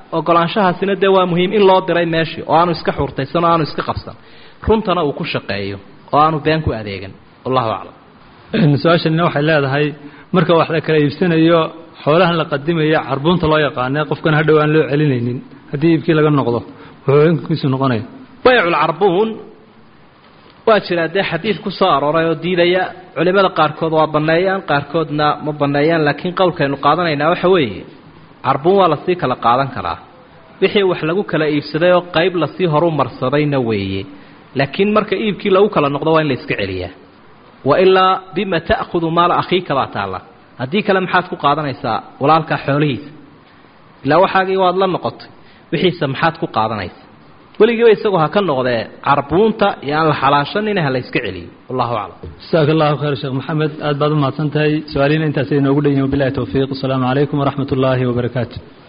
ogolaanshahaasina dee waa muhiim in loo diray meeshii oo aanu iska xurtaysan oo aanu iska qabsan runtana uu ku shaqeeyo oo aanu been ku adeegan wallahu aclam su-aashanina waxay leedahay marka wax la kala iibsanayo xoolahan la qadimaya carbuunta loo yaqaana qofkan hadhow aan loo celinaynin haddii iibkii laga noqdo wuxuu inkiisu noqonaya bayculcarbuun waa jiraa dee xadiid ku soo arooray oo diidaya culimmada qaarkood waa banneeyaan qaarkoodna ma banneeyaan laakiin qowlkaynu qaadanaynaa waxa weeye carbuun waa lasii kala qaadan karaa wixii wax lagu kala iibsaday oo qayb lasii horu marsadayna weeye laakiin marka iibkii lagu kala noqdo waa in la iska celiyaa wa ilaa bima ta'khudu maala akhiika baa taalla haddii kale maxaad ku qaadanaysaa walaalkaa xoolihiisa ilaa waxaagii waad la noqotay wixiisa maxaad ku qaadanaysa weligiiba isagoo ha ka noqdee carbuunta iyo aan la xalaashanina ha la yska celiyo wallahu aclam jasaaka allahu khayr sheekh maxamed aad baad u mahadsan tahay su-aalihiina intaasay inoogu dhan yihin wabilahi towfiiq wasalaamu calaykum waraxmat ullaahi wabarakaatu